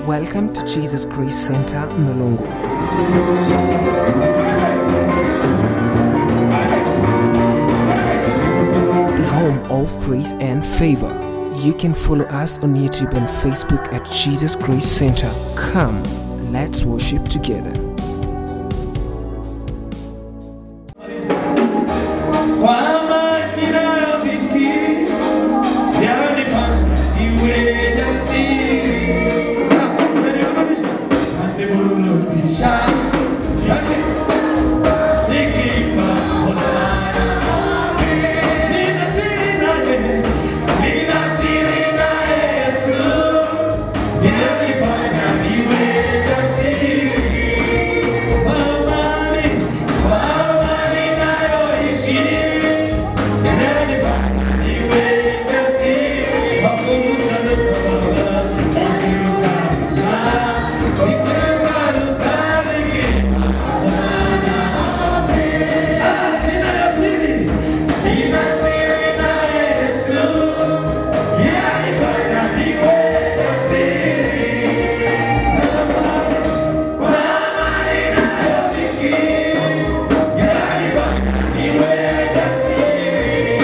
Welcome to Jesus Grace Center, Nolongo. The home of grace and favor. You can follow us on YouTube and Facebook at Jesus Grace Center. Come, let's worship together. Kwa amani ninayofikiri, yanifanya niwe jasiri. Yaniburudisha, yaniburudisha, yani- nikiimba hosana. Nina siri naye, nina siri naye Yesu, yanifanya niwe jasiri. Kwa amani, kwa amani nayoishi, yanifanya niwe jasiri. Wakumbuka Luka Baba, wakumbuka sana, wakumbuka Luka nikiimba hosana. Ah, ninayo siri, nina siri na Yesu, yanifanya niwe jasiri. Kwa amani nayofikiri, yanifanya niwe jasiri.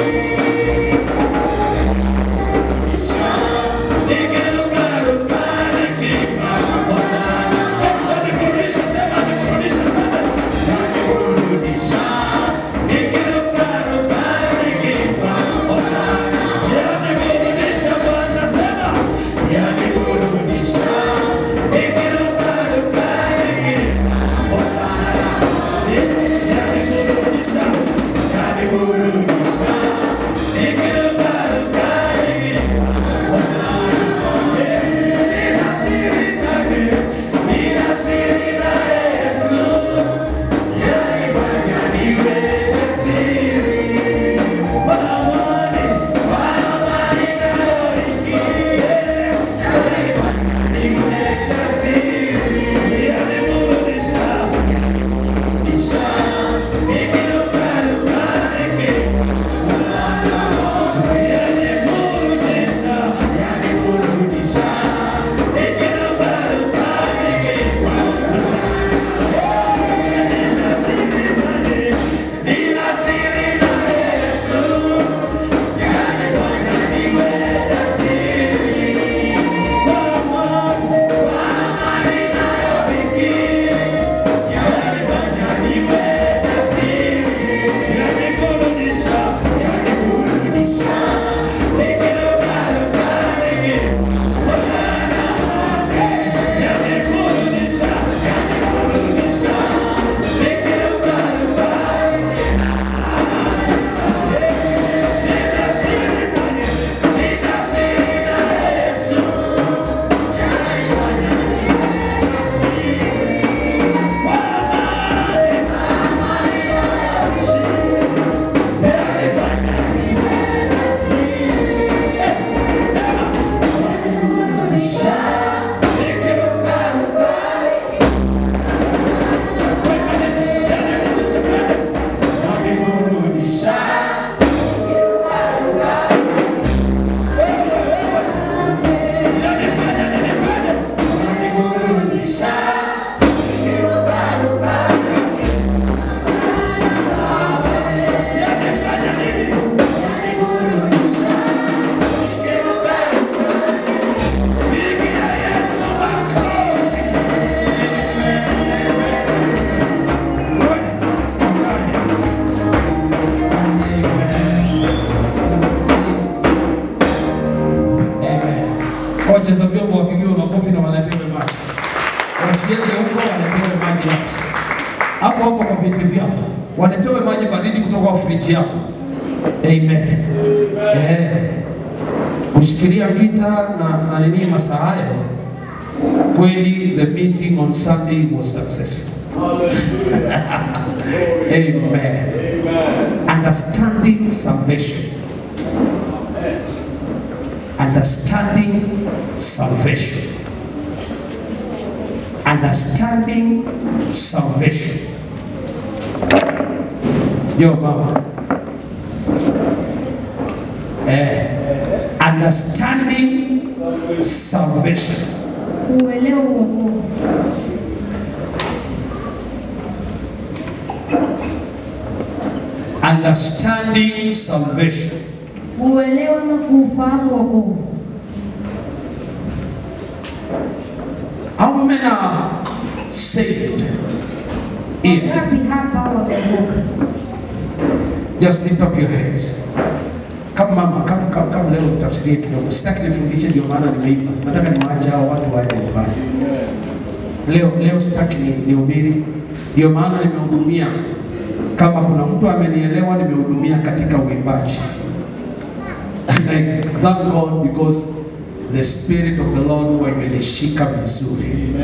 Nikirukaruka nikiimba hosana. Waniburudisha, sema niburudisha tena. Waniburudisha. Nikirukaruka nikiimba hosana. Yaniburudisha Bwana, sema. Yaniburudisha. Nikirukaruka nikiimba hosana. Yaniburudisha. Yaniburudisha. Nikirukaruka nikiimba hosana. Nina siri naye, nina siri naye Yesu, yanifanya niwe jasiri. Kwa amani, kwa amani nayoishi, yanifanya niwe jasiri. Yaniburudisha, yaniburudisha, nikirukaruka nikiimba hosana. Yaniburudisha, yaniburudisha, nikirukaruka nikiimba hosana. Nina siri naye, nina siri naye Yesu, yanifanya niwe jasiri. Kwa amani, kwa amani nayofikiri, yanifanya niwe jasiri. Yaniburudisha, yaniburudisha, nikirukaruka nikiimba hosana. Yaniburudisha, yaniburudisha, nikirukaruka Nina siri naye, nina siri naye Yesu, yanifanya niwe jasiri. Kwa amani, yanifanya niwe jasiri. Sema, waniburudisha, nikirukaruka Yaniburudisha kwenda, waniburudisha yanifanya nini kwenda, waniburudisha yanifanya nini, waniburudisha Pigia Yesu makofi. Amen. Wacheza vyombo wapigiwe makofi na waletewe maji, wasiende huko, waletewe maji hapa hapo hapo kwa viti vyao, waletewe maji baridi kutoka kwa friji yako. Amen. Eh, kushikilia gita na, na nini masaa hayo, kweli the meeting on Sunday was successful. Amen. Understanding salvation. Understanding salvation. Understanding salvation. Yo mama. Eh, understanding salvation. kuuelewa uokovu, understanding salvation. kuuelewa na kuufahamu uokovu. How many are saved here? Ngapi hapa wameokoka? Just lift up your hands. Kama mama, kama kama, kama leo nitafsirie kidogo. Sitaki nifundishe ndio maana nimeimba. Nataka niwaache hao watu waende nyumbani. Leo leo sitaki ni nihubiri. Ndio maana nimehudumia. Kama kuna mtu amenielewa nimehudumia katika uimbaji. And I thank God because the spirit of the Lord huwa imenishika vizuri.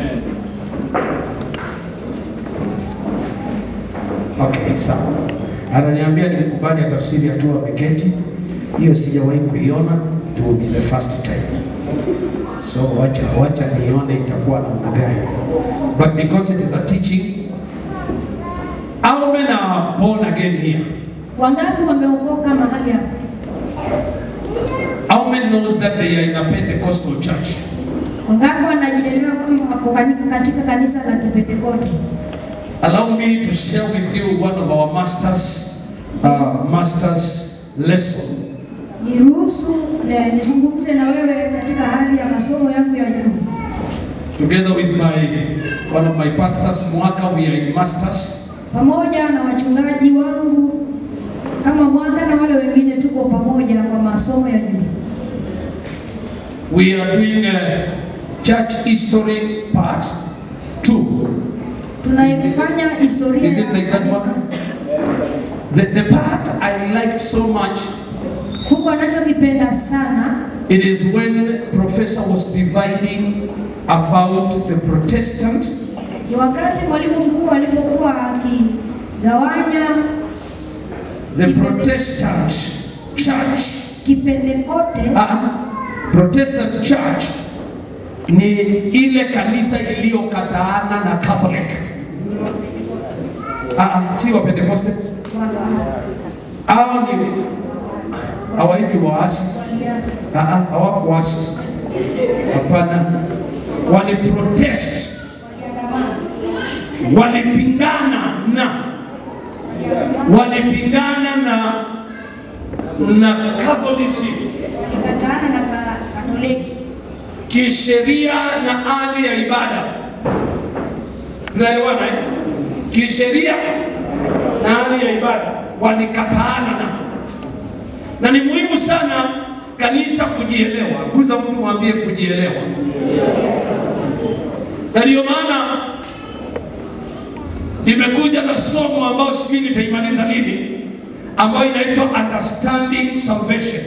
Okay, sawa. Ananiambia nimkubali atafsiri akiwa ameketi. Hiyo sijawahi kuiona, it will be the first time. So wacha wacha nione itakuwa namna gani. But because it is a teaching, how many are born again here? Wangapi wameokoka mahali hapa? How many knows that they are in a Pentecostal church? Wangapi wanajielewa kama wako kani- katika kanisa la Kipentekoste? Allow me to share with you one of our masters, uh, masters lesson. Niruhusu na nizungumze na wewe katika hali ya masomo yangu ya juu. Together with my one of my pastors, Mwaka, we are in masters. pamoja na wachungaji wangu kama mwaka na wale wengine tuko pamoja kwa masomo ya juu. We are doing a church history part two. Tunaifanya historia Is it ya like that kanisa. one? The, the part I liked so much, Fungu anachokipenda sana it is when Professor was dividing about the Protestant ni wakati mwalimu mkuu alipokuwa akigawanya the Protestant church Kipentekote. Ah, Protestant church ni ile kanisa iliyokataana na Catholic. Ah, ah, si wa Pentecoste. Waasi, Hao ni hawaiti waasi. waliasi, Ah, ah, hawakuasi. Hapana, waliprotest, waliandamana, walipingana na waliandamana, walipingana na na Catholicism walikataana na ka, Katoliki. kisheria na hali ya ibada. Tunaelewana eh? Kisheria na hali ya ibada walikataana na, na ni muhimu sana kanisa kujielewa. Guza mtu mwambie kujielewa, na ndio maana nimekuja na somo ambayo sijui nitaimaliza lini, ambayo inaitwa understanding salvation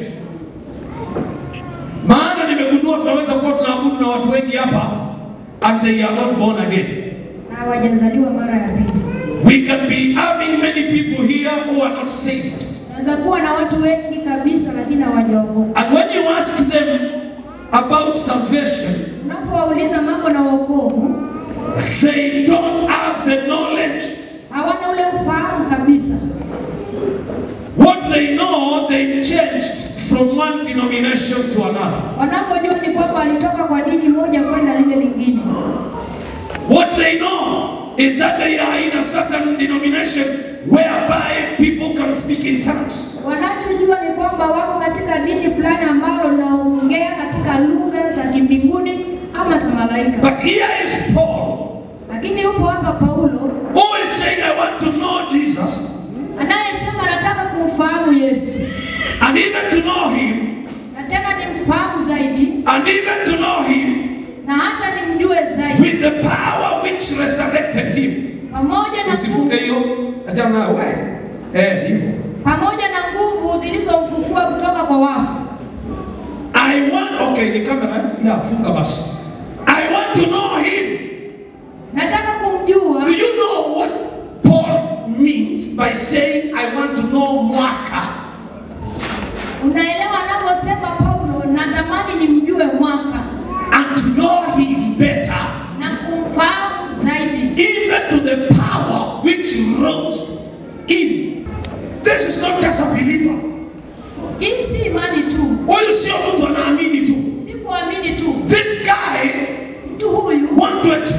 maana nimegundua tunaweza kuwa tunaabudu na watu wengi hapa and they are not born again. na hawajazaliwa mara ya pili. We can be having many people here who are not saved. Tunaweza kuwa na watu wengi kabisa lakini hawajaokoka. And when you ask them about salvation, Unapowauliza mambo na wokovu, they don't have the knowledge. hawana ule ufahamu kabisa. What they know, they changed from one denomination to another. Wanapojua ni kwamba walitoka kwa dini moja kwenda lile lingine. What they know is that they are in a certain denomination whereby people can speak in tongues. Wanachojua ni kwamba wako katika dini fulani ambalo linaongea katika lugha za kimbinguni ama za malaika. But here is Paul Lakini yupo hapa Paulo who is saying, I want to know Jesus. anayesema nataka kumfahamu Yesu and even to know him, na tena nimfahamu zaidi and even to know him na hata nimjue zaidi with the power which resurrected him. pamoja na Usifunge hiyo, achana nayo wewe. Eh, hivyo. pamoja na nguvu zilizomfufua kutoka kwa wafu. I want, okay, ni kamera, eh? ya funga basi. I want to know him. Nataka kumjua. Do you know what Paul means by saying, I want to know Mwaka? Unaelewa anavyosema Paulo, natamani nimjue mwaka And to know him better, na kumfahamu zaidi, even to the power which rose him. This is not just a believer. hii si imani tu, Huyu sio mtu anaamini tu. si kuamini tu. This guy Mtu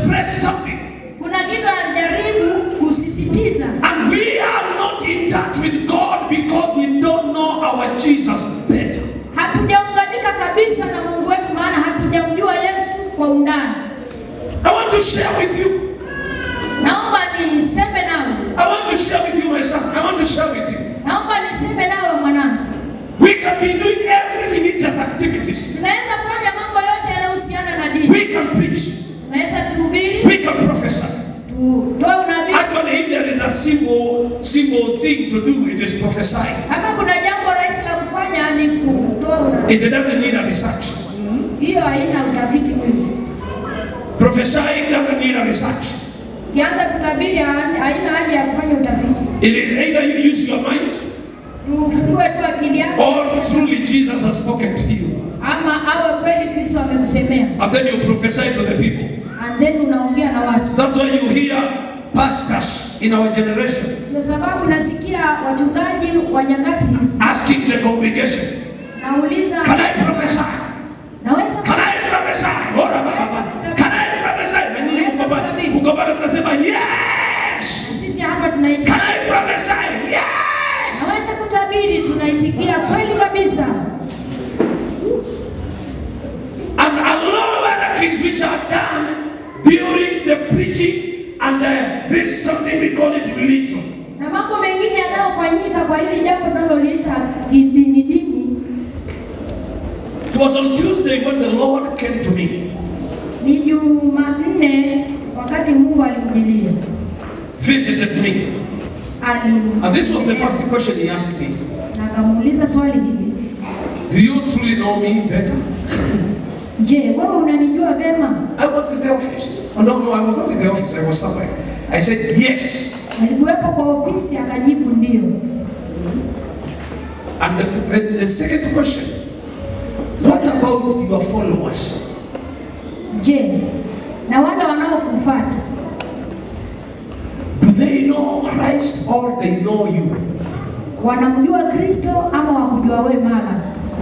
express something. Kuna kitu anajaribu kusisitiza, And we are not in touch with God because we don't know our Jesus better. hatujaunganika kabisa na Mungu wetu, maana hatujamjua Yesu kwa undani. I want to share with you. Naomba niseme nawe, I want to share with you, my son. I want to share with you. naomba niseme nawe mwanangu, We can be doing every religious activities. tunaweza fanya mambo yote yanayohusiana na dini, We can preach. tunaweza tuhubiri, We can prophesy. tutoe unabii. Actually, if there is a simple, simple thing to do, it is prophesying. Kama kuna jambo rahisi la kufanya ni kutoa unabii, It doesn't need a research. hiyo haina utafiti mwingi. Prophesying doesn't need a research. Ukianza kutabiri ha- haina haja ya kufanya utafiti, It is either you use your mind ufungue tu akili yako, or truly Jesus has spoken to you. ama awe kweli Kristo amekusemea, And then you prophesy to the people. and then unaongea na watu. That's why you hear pastors in our generation Ndio sababu nasikia wachungaji wa nyakati hizi asking the congregation, nauliza, Can I prophesy? naweza Can I prophesy? Ora baba. Can I prophesy? Na nyinyi mko pale- mko pale mnasema yes. sisi hapa tunaitikia, Can I prophesy? Yes. naweza kutabiri, tunaitikia kweli kabisa. And a lot of other things which are done during the preaching and uh, this something we call it religion. Na mambo mengine yanayofanyika kwa hili jambo tunaloliita kidini dini, It was on Tuesday when the Lord came to me, ni Jumanne wakati Mungu alimjilia visited me. alim And this was the first question he asked me. na akamuuliza swali hili, Do you truly know me better? je, wewe unanijua vema? I was in the office. Oh, no, no, I was not in the office. I was somewhere. I said, yes. Alikuwepo kwa ofisi, akajibu ndio. And the, the, the second question, what about your followers? Je, na wale wanaokufuata Do they know Christ or they know you? wanamjua Kristo ama wakujua wewe mala?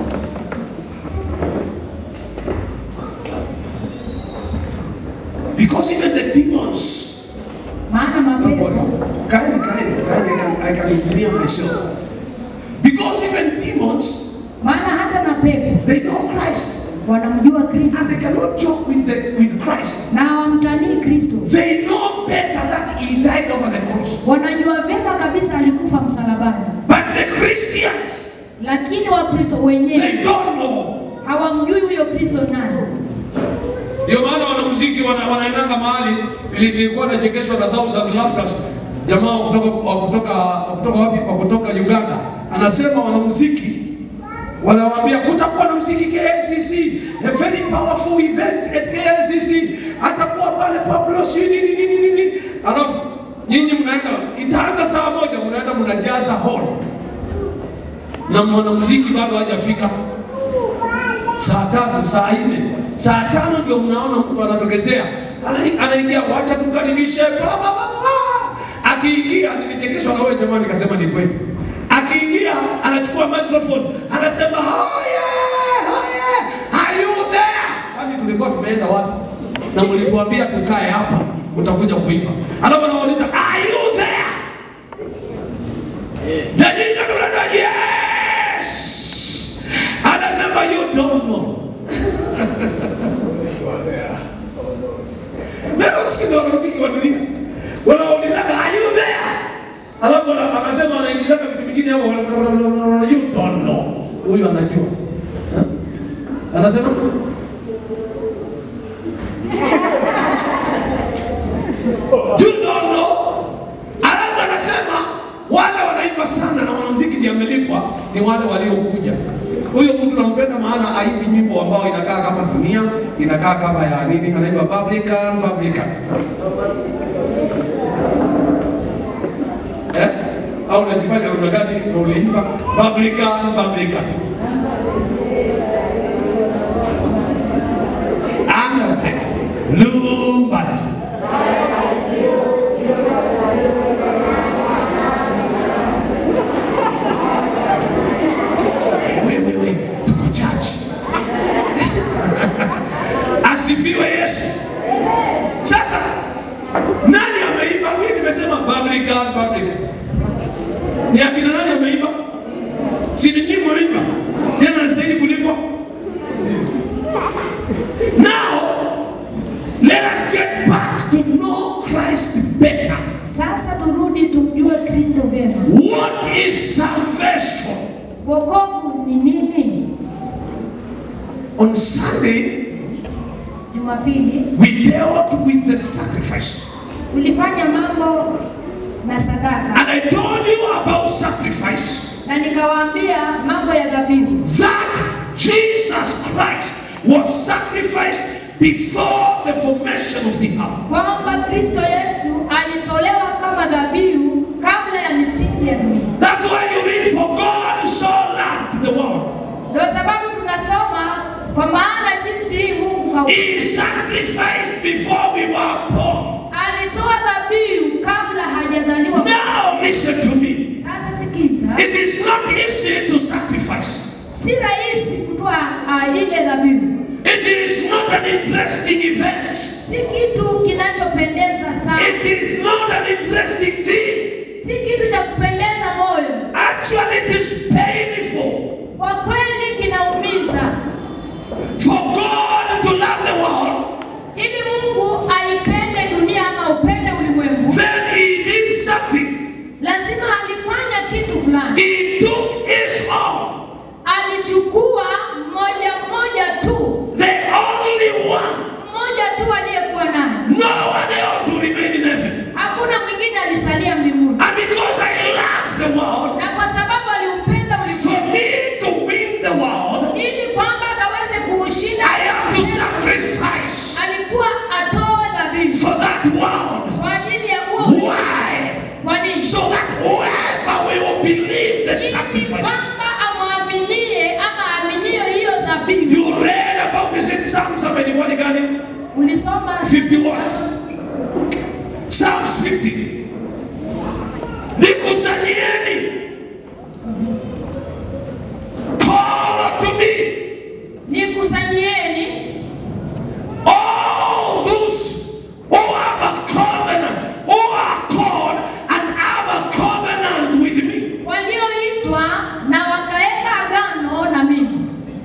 Because even the demons, Maana don't worry, mapepo kind, kind, kind, I can, I can engineer myself. Because even demons, maana hata na pepo they know Christ. wanamjua Kristo And they cannot joke with, the, with Christ. na hawamtanii Kristo, They know better that he died over the cross. wanajua vema kabisa alikufa msalabani, But the Christians, lakini Wakristo wenyewe they don't know. hawamjui huyo Kristo nani. Ndio maana wanamuziki wana, wanaendanga mahali nili- nilikuwa nachekeshwa na thousand laughters jamaa wa kutoka wa kutoka wa kutoka wapi wa kutoka Uganda anasema wanamuziki wanawaambia kutakuwa na muziki KLCC a very powerful event at KLCC atakuwa pale Pablo si nini nini nini alafu nyinyi mnaenda itaanza saa moja mnaenda mnajaza hall na mwanamuziki bado hajafika saa tatu, saa nne, saa tano ndio mnaona mtu anatokezea Ana- anaingia, wacha tumkaribishe bla, bla, bla, bla. Akiingia nilichekeshwa na wewe jamani, nikasema ni kweli. Akiingia anachukua microphone anasema oye, oye, are you there? Kwani tulikuwa tumeenda wapi? Na mlituambia tukae hapa, mtakuja kuimba. Alafu anawauliza are you there? Na nyinyi ndio mnasema yes. Anasema you don't know. Leo sikiza wanamuziki wa dunia wanaulizaga are you there? Alafu ana- anasema anaingizaga vitu vingine hapo wana- wana- wana- wana- you don't know. Huyu anajua. Ha? Anasema you don't know. Alafu anasema wale wanaimba sana na mwanamuziki ndiye amelipwa ni wale waliokuja. Huyo mtu nampenda maana aimbi nyimbo ambao inakaa kama dunia, inakaa kama ya nini, anaimba Publican, Publican. Eh? Au unajifanya namna gani na uliimba Publican, Publican. Underbreak, Blue Band. wewe wewe tuko church asifiwe yesu Sasa nani ameiba? Mimi nimesema publican publican. Ni akina nani ameiba? Si ni nyinyi mmeiba? Nani anastahili kulipwa? Now let us get back to know Christ better. Sasa turudi tumjue Kristo vyema. What is salvation? Wokovu ni nini? On Sunday, Jumapili we dealt with the sacrifice. tulifanya mambo na sadaka And I told you about sacrifice. na nikawaambia mambo ya dhabihu, That Jesus Christ was sacrificed before the formation of the earth. kwamba Kristo Yesu alitolewa kama dhabihu kabla ya misingi ya dunia. That's why you read, For God so loved the world. Ndio sababu tunasoma kwa maana jinsi hii Mungu kau He sacrificed before we were born. alitoa dhabihu kabla hajazaliwa. Now listen to me. Sasa sikiza, It is not easy to sacrifice. si rahisi kutoa uh, ile dhabihu, It is not an interesting event. si kitu kinachopendeza sana, It is not an interesting thing. si kitu cha kupendeza moyo. Actually, it is painful Kwa kweli kinaumiza. for God to love the world. Ili Mungu aipende dunia ama upende ulimwengu, Then He did something. lazima alifanya kitu fulani. He took His own, Alichukua mmoja mmoja tu, the only one. mmoja tu aliyekuwa naye, No one else will remain in heaven. hakuna mwingine alisalia mbinguni. And because I love the world, Na kwa sababu aliupenda for ulimwengu, me to win the world, ili kwamba akaweze kuushinda, I have to sacrifice alikuwa atoe dhabihu for that world. kwa ajili ya huo ulimwengu. Why? Kwa nini? So that whoever will believe the Ili sacrifice. kwamba amwaminie ama aminio hiyo dhabihu. You read about this in Psalm 71 gani? Ulisoma 50 what? Psalms 50. Nikusanyieni. Call to me nikusanyieni all those who have a covenant, who are called and have a covenant with me. walioitwa na wakaweka agano na mimi.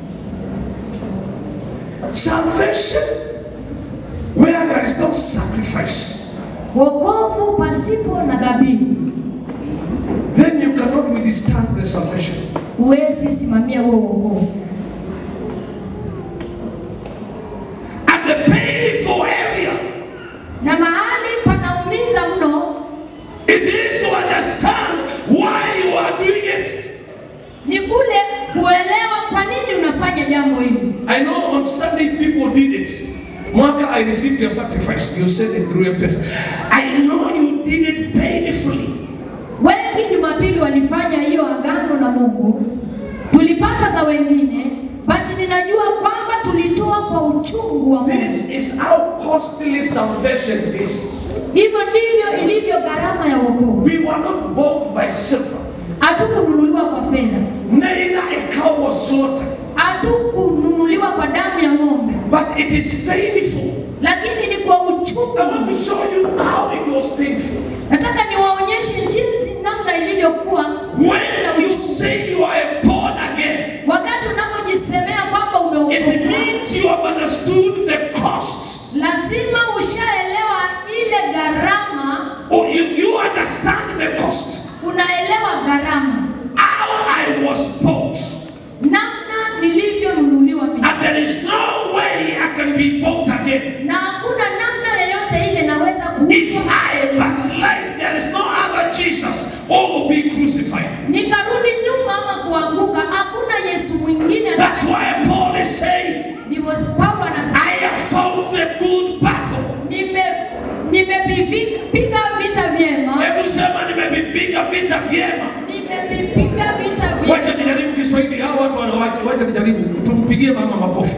Salvation where there is no sacrifice. Wokovu pasipo na dhabihu, Then you cannot withstand the salvation. huwezi simamia huo wokovu. At the painful area, Na mahali panaumiza mno it is to understand why you are doing it. ni kule kuelewa kwa nini unafanya jambo hili. I know on Sunday people did it. Mwaka, I received your sacrifice. You said it through a person. I know you did it painfully. Wengi Jumapili walifanya hiyo agano na Mungu, tulipata za wengine, but ninajua kwamba tulitoa kwa uchungu wa Mungu. This is how costly salvation is. Hivyo ndivyo ilivyo gharama ya wokovu. We were not bought by silver, Hatukununuliwa kwa fedha, neither a cow was slaughtered. hatukununuliwa kwa damu ya ng'ombe, But it is painful. lakini ni kwa uchungu. I want to show you how it was painful. Nataka niwaonyeshe jinsi namna ilivyokuwa na When you uchungu. say you are born again, Wakati unapojisemea kwamba it umeokoka, means you have understood the cost. lazima ushaelewa ile gharama, Or you, you understand the cost. unaelewa gharama, How I was bought. namna nilivyonunuliwa mimi, And there is no way I can be bought again. na hakuna namna yoyote ile naweza If kuuzwa. I backslide, there is no other Jesus who will be crucified. Nikarudi nyuma ama kuanguka, hakuna Yesu mwingine. That's why Paul is saying, Ndivyo Paulo anasema I have fought the good battle. nime nimepiga vita vyema, Hebu sema nimevipiga vita vyema. nimevipiga vita vyema. Wacha nijaribu Kiswahili, hao watu wanawacha. Wacha nijaribu, tumpigie mama makofi.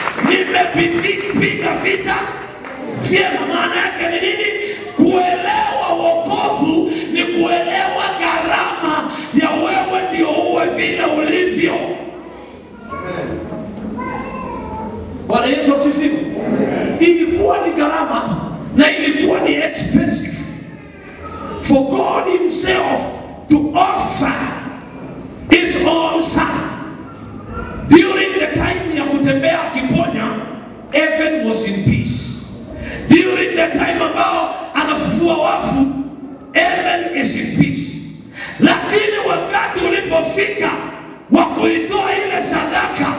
Nimevipiga vita vyema. Maana yake ni nini? Kuelewa wokovu ni kuelewa gharama ya wewe ndio uwe vile ulivyo. Bwana Yesu asifiwe. Ilikuwa ni gharama for God Himself to offer His own Son. During the time ya kutembea akiponya, heaven was in peace. During the time ambao anafufua wafu, heaven is in peace. Lakini wakati ulipofika wa kuitoa ile sadaka,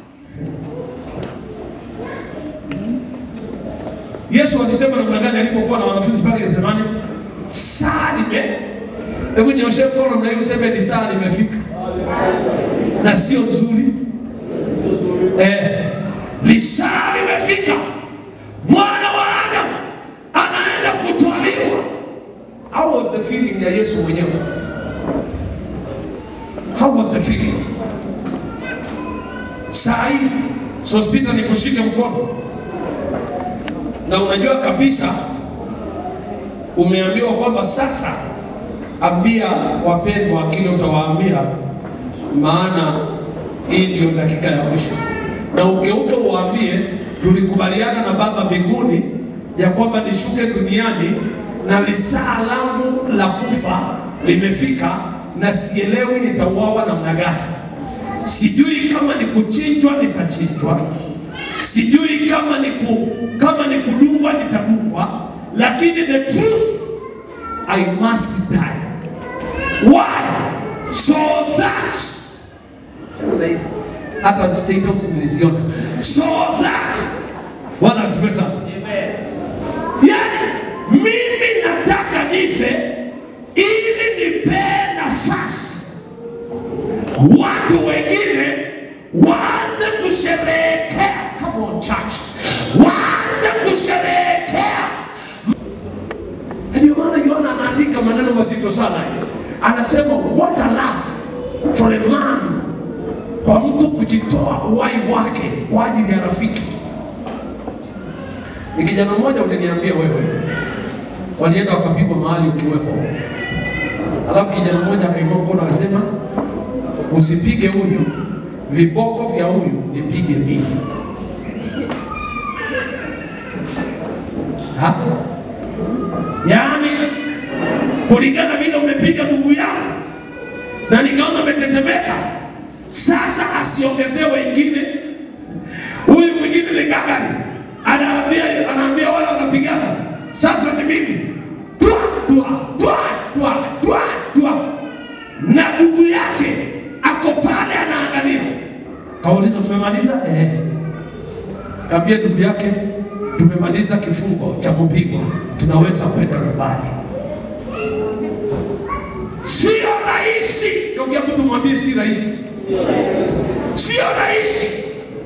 Yesu alisema namna gani alipokuwa na wanafunzi pale Gethsemane? Saa lime. Hebu nyoshe mkono na hiyo useme ni saa limefika. Na sio nzuri. Eh, lisaa limefika, mwana wa Adamu anaenda kutwaliwa. how was the feeling ya Yesu mwenyewe? How was the feeling? Saa hii Sospita nikushike mkono na unajua kabisa umeambiwa kwamba sasa ambia wapendwa kile utawaambia, maana hii ndio dakika ya mwisho, na ugeuke uwaambie, tulikubaliana na Baba mbinguni ya kwamba nishuke duniani na lisaa langu la kufa limefika, na sielewi nitauawa namna gani. Sijui kama ni kuchinjwa nitachinjwa, sijui kama ni ku, kama ni kudungwa nitadungwa, lakini the truth I must die. Why? So that hata State House niliziona. so that Bwana asifiwe sana. yani, mimi nataka nife ili nipee nafasi watu wengine waanze kusherehekea. Come on church, waanze kusherehekea. Na Ndio maana Yohana anaandika maneno mazito sana, anasema what a love for a man, kwa mtu kujitoa uhai wake kwa ajili ya rafiki. Ni kijana mmoja uliniambia wewe, walienda wakapigwa mahali ukiwepo, alafu kijana mmoja akainua mkono akasema, usipige huyu, viboko vya huyu nipige mimi. Ha? Yaani, kulingana vile umepiga ndugu yangu na nikaona umetetemeka, sasa asiongezee wengine. Huyu mwingine ni gagari, anaambia anaambia wale wanapigana, sasa ni mimi twa twa twa twa twa twa, na ndugu yake ako pale anaangalia. Kauliza, mmemaliza? Eh. Kaambia ndugu yake, tumemaliza kifungo cha kupigwa, tunaweza kwenda nyumbani. Sio rahisi, Tokea mtu mwambie si rahisi. sio rahisi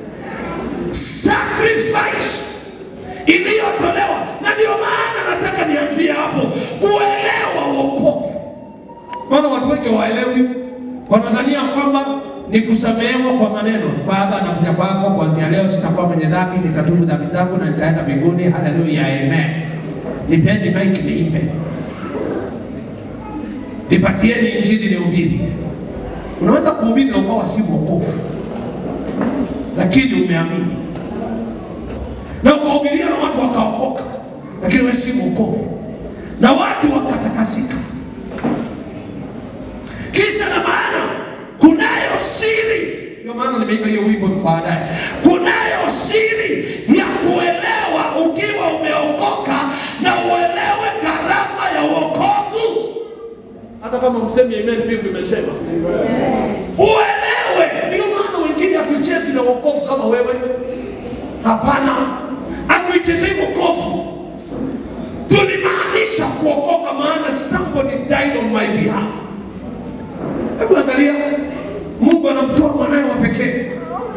sacrifice iliyotolewa, na ndio maana nataka nianzie hapo, kuelewa wokovu. Maana watu wengi hawaelewi, wanadhania kwamba ni kusamehewa kwa maneno. Baba, nakuja kwako, kuanzia leo sitakuwa mwenye dhambi, nitatubu dhambi zangu na nitaenda mbinguni. Haleluya, amen. Nipeni mike niimbe, nipatieni injili nihubiri. Unaweza kuhubiri na ukawa si mwokofu, lakini umeamini na ukahubiria na watu wakaokoka, lakini wewe si mwokofu, na watu wakatakasika. Kisa na maana, kunayo siri, Ndio maana nimeimba hiyo wimbo baadaye. kunayo siri ya kuelewa ukiwa umeokoka na uelewe gharama ya wokovu. Hata kama msemi amen, Biblia imesema Uelewe Ndio maana wengine hatuchezi na wokovu kama wewe. Hapana, hatuichezei wokovu, tulimaanisha kuokoka, maana Somebody died on my behalf. Hebu angalia, Mungu anamtoa mwanaye wa pekee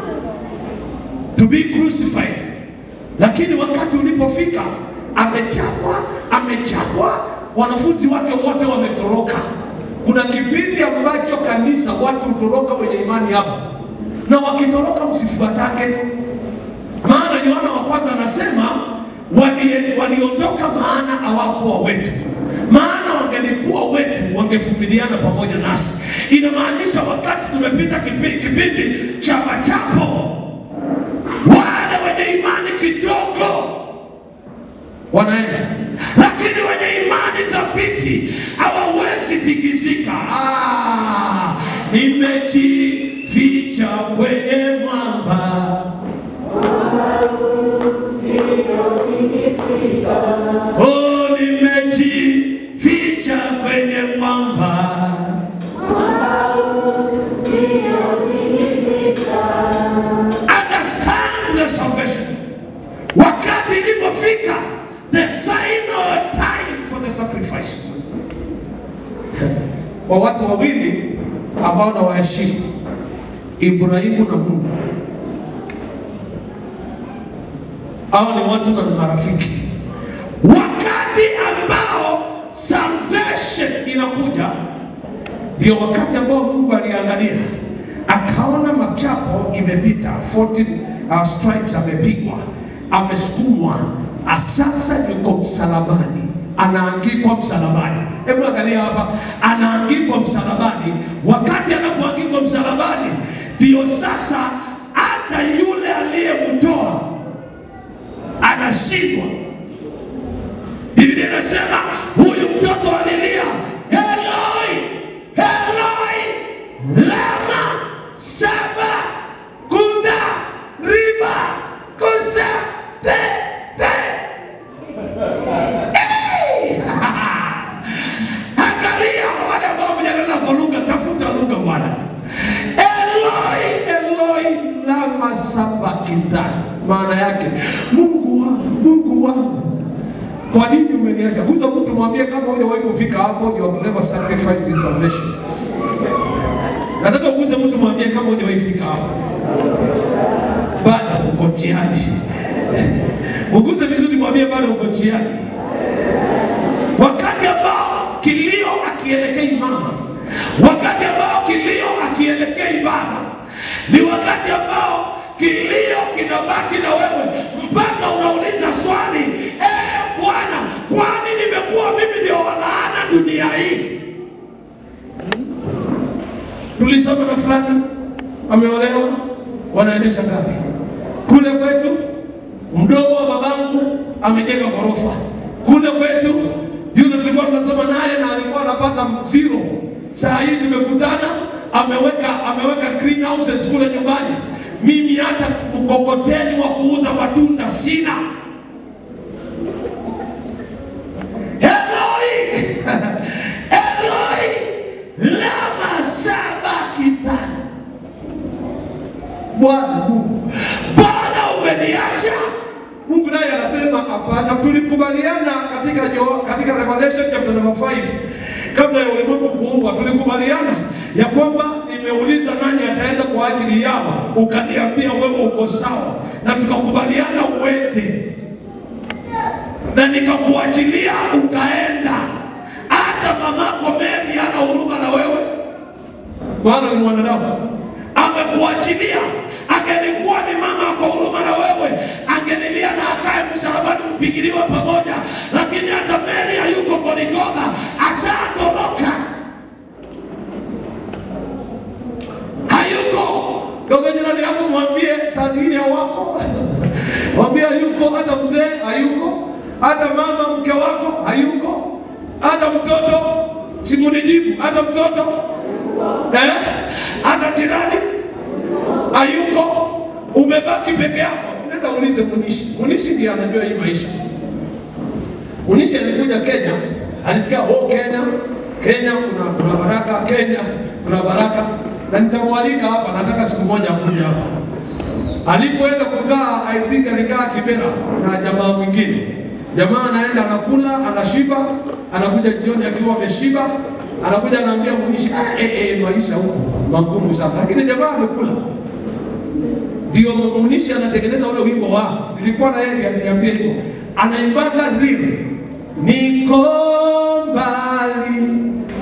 to be crucified, lakini wakati ulipofika amechapwa, amechapwa, wanafunzi wake wote wametoroka. Kuna kipindi ambacho kanisa watu hutoroka wenye imani hapa, na wakitoroka msifuatake maana Yohana wa kwanza anasema wali- waliondoka maana hawakuwa wetu, maana wangelikuwa wetu wangevumiliana pamoja nasi. Inamaanisha wakati tumepita kipi- kipindi cha machapo, wale wenye imani kidogo wanaenda, lakini wenye imani za thabiti, hawawezi tikisika. Ah, nimejificha kwenye mwamba Oh, nimejificha kwenye mwamba. Understand the salvation. Wakati ilipofika the final time for the sacrifice. Kwa watu wawili ambao na waheshimu, Ibrahimu na Mungu. Hao ni watu na ni marafiki. Wakati ambao salvation inakuja Ndio wakati ambao Mungu aliangalia akaona machapo imepita 40 uh, stripes amepigwa, amesukumwa, ah, sasa yuko msalabani, anaangikwa msalabani. Hebu angalia hapa, anaangikwa msalabani. wakati anapoangikwa msalabani, ndio sasa hata yule aliyemtoa anashindwa. Biblia inasema huyu mtoto alilia, Eloi, Eloi, lama saba kunda riba kusa te te Hey! Angalia wale ambao mjanena kwa lugha, tafuta lugha Bwana. Eloi, Eloi lama sabakthani, maana yake Mungu wangu, Mungu wangu, kwa nini umeniacha? Guza mtu mwambie, kama hujawahi kufika hapo, you have never sacrificed in salvation. Nataka uguze mtu mwambie, kama hujawahi fika hapo, bado uko njiani. Uguze vizuri, mwambie bado uko njiani. wakati ambao kilio akielekea mama, wakati ambao kilio akielekea ibada, ni wakati ambao kilio kinabaki na wewe mpaka unauliza swali, eh Bwana, kwani nimekuwa mimi ndio walaana dunia hii? Tulisoma na fulani ameolewa, wanaendesha gari kule kwetu. Mdogo wa babangu amejenga ghorofa kule kwetu. Yule tulikuwa tunasoma naye na alikuwa anapata zero. Saa hii tumekutana, ameweka ameweka greenhouses kule nyumbani. Mimi hata mkokoteni wa kuuza matunda sina. Eloi, Eloi, lama sabakthani. Bwana Mungu, Bwana umeniacha. Mungu naye anasema hapana. Tulikubaliana katika yo, katika Revelation chapter number 5 kabla ya ulimwengu kuumbwa, tulikubaliana ya kwamba nimeuliza nani ataenda kwa ajili yao, ukaniambia wewe uko sawa, na tukakubaliana uende, na nikakuachilia ukaenda. Hata mamako Mary hana huruma na wewe, maana ni mwanadamu. amekuachilia. Angelikuwa ni mama ako huruma na wewe, angenilia na akae msalabani, mpigiliwa pamoja, lakini hata Mary hayuko Golgotha, ashatoroka, hayuko. Dogo jirani yako mwambie saa zingine hawako, mwambie hayuko, hata mzee hayuko, hata mama mke wako hayuko, hata mtoto simunijibu, hata mtoto eh? hata jirani hayuko, umebaki peke yako. Nenda ulize Munishi. Munishi ndiye anajua hii maisha. Munishi alikuja Kenya, alisikia oh, Kenya Kenya kuna kuna baraka, Kenya kuna baraka, na nitamwalika hapa, nataka siku moja akuje hapa. Alipoenda kukaa, I think alikaa Kibera na jamaa mwingine. Jamaa anaenda anakula, anashiba, anakuja jioni akiwa ameshiba, anakuja anaambia Munishi, ah, eh, eh, maisha huko magumu sasa, lakini jamaa amekula ndio Munishi anatengeneza ule wimbo wao. Nilikuwa na yeye aliniambia hivyo, anaimbaga real, niko mbali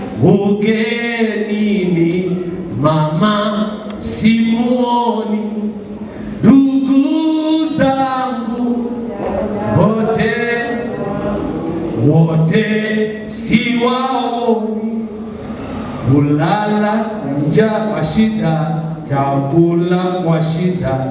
ugenini, mama simuoni, ndugu zangu wote wote siwaoni, kulala njaa kwa shida, chakula kwa shida.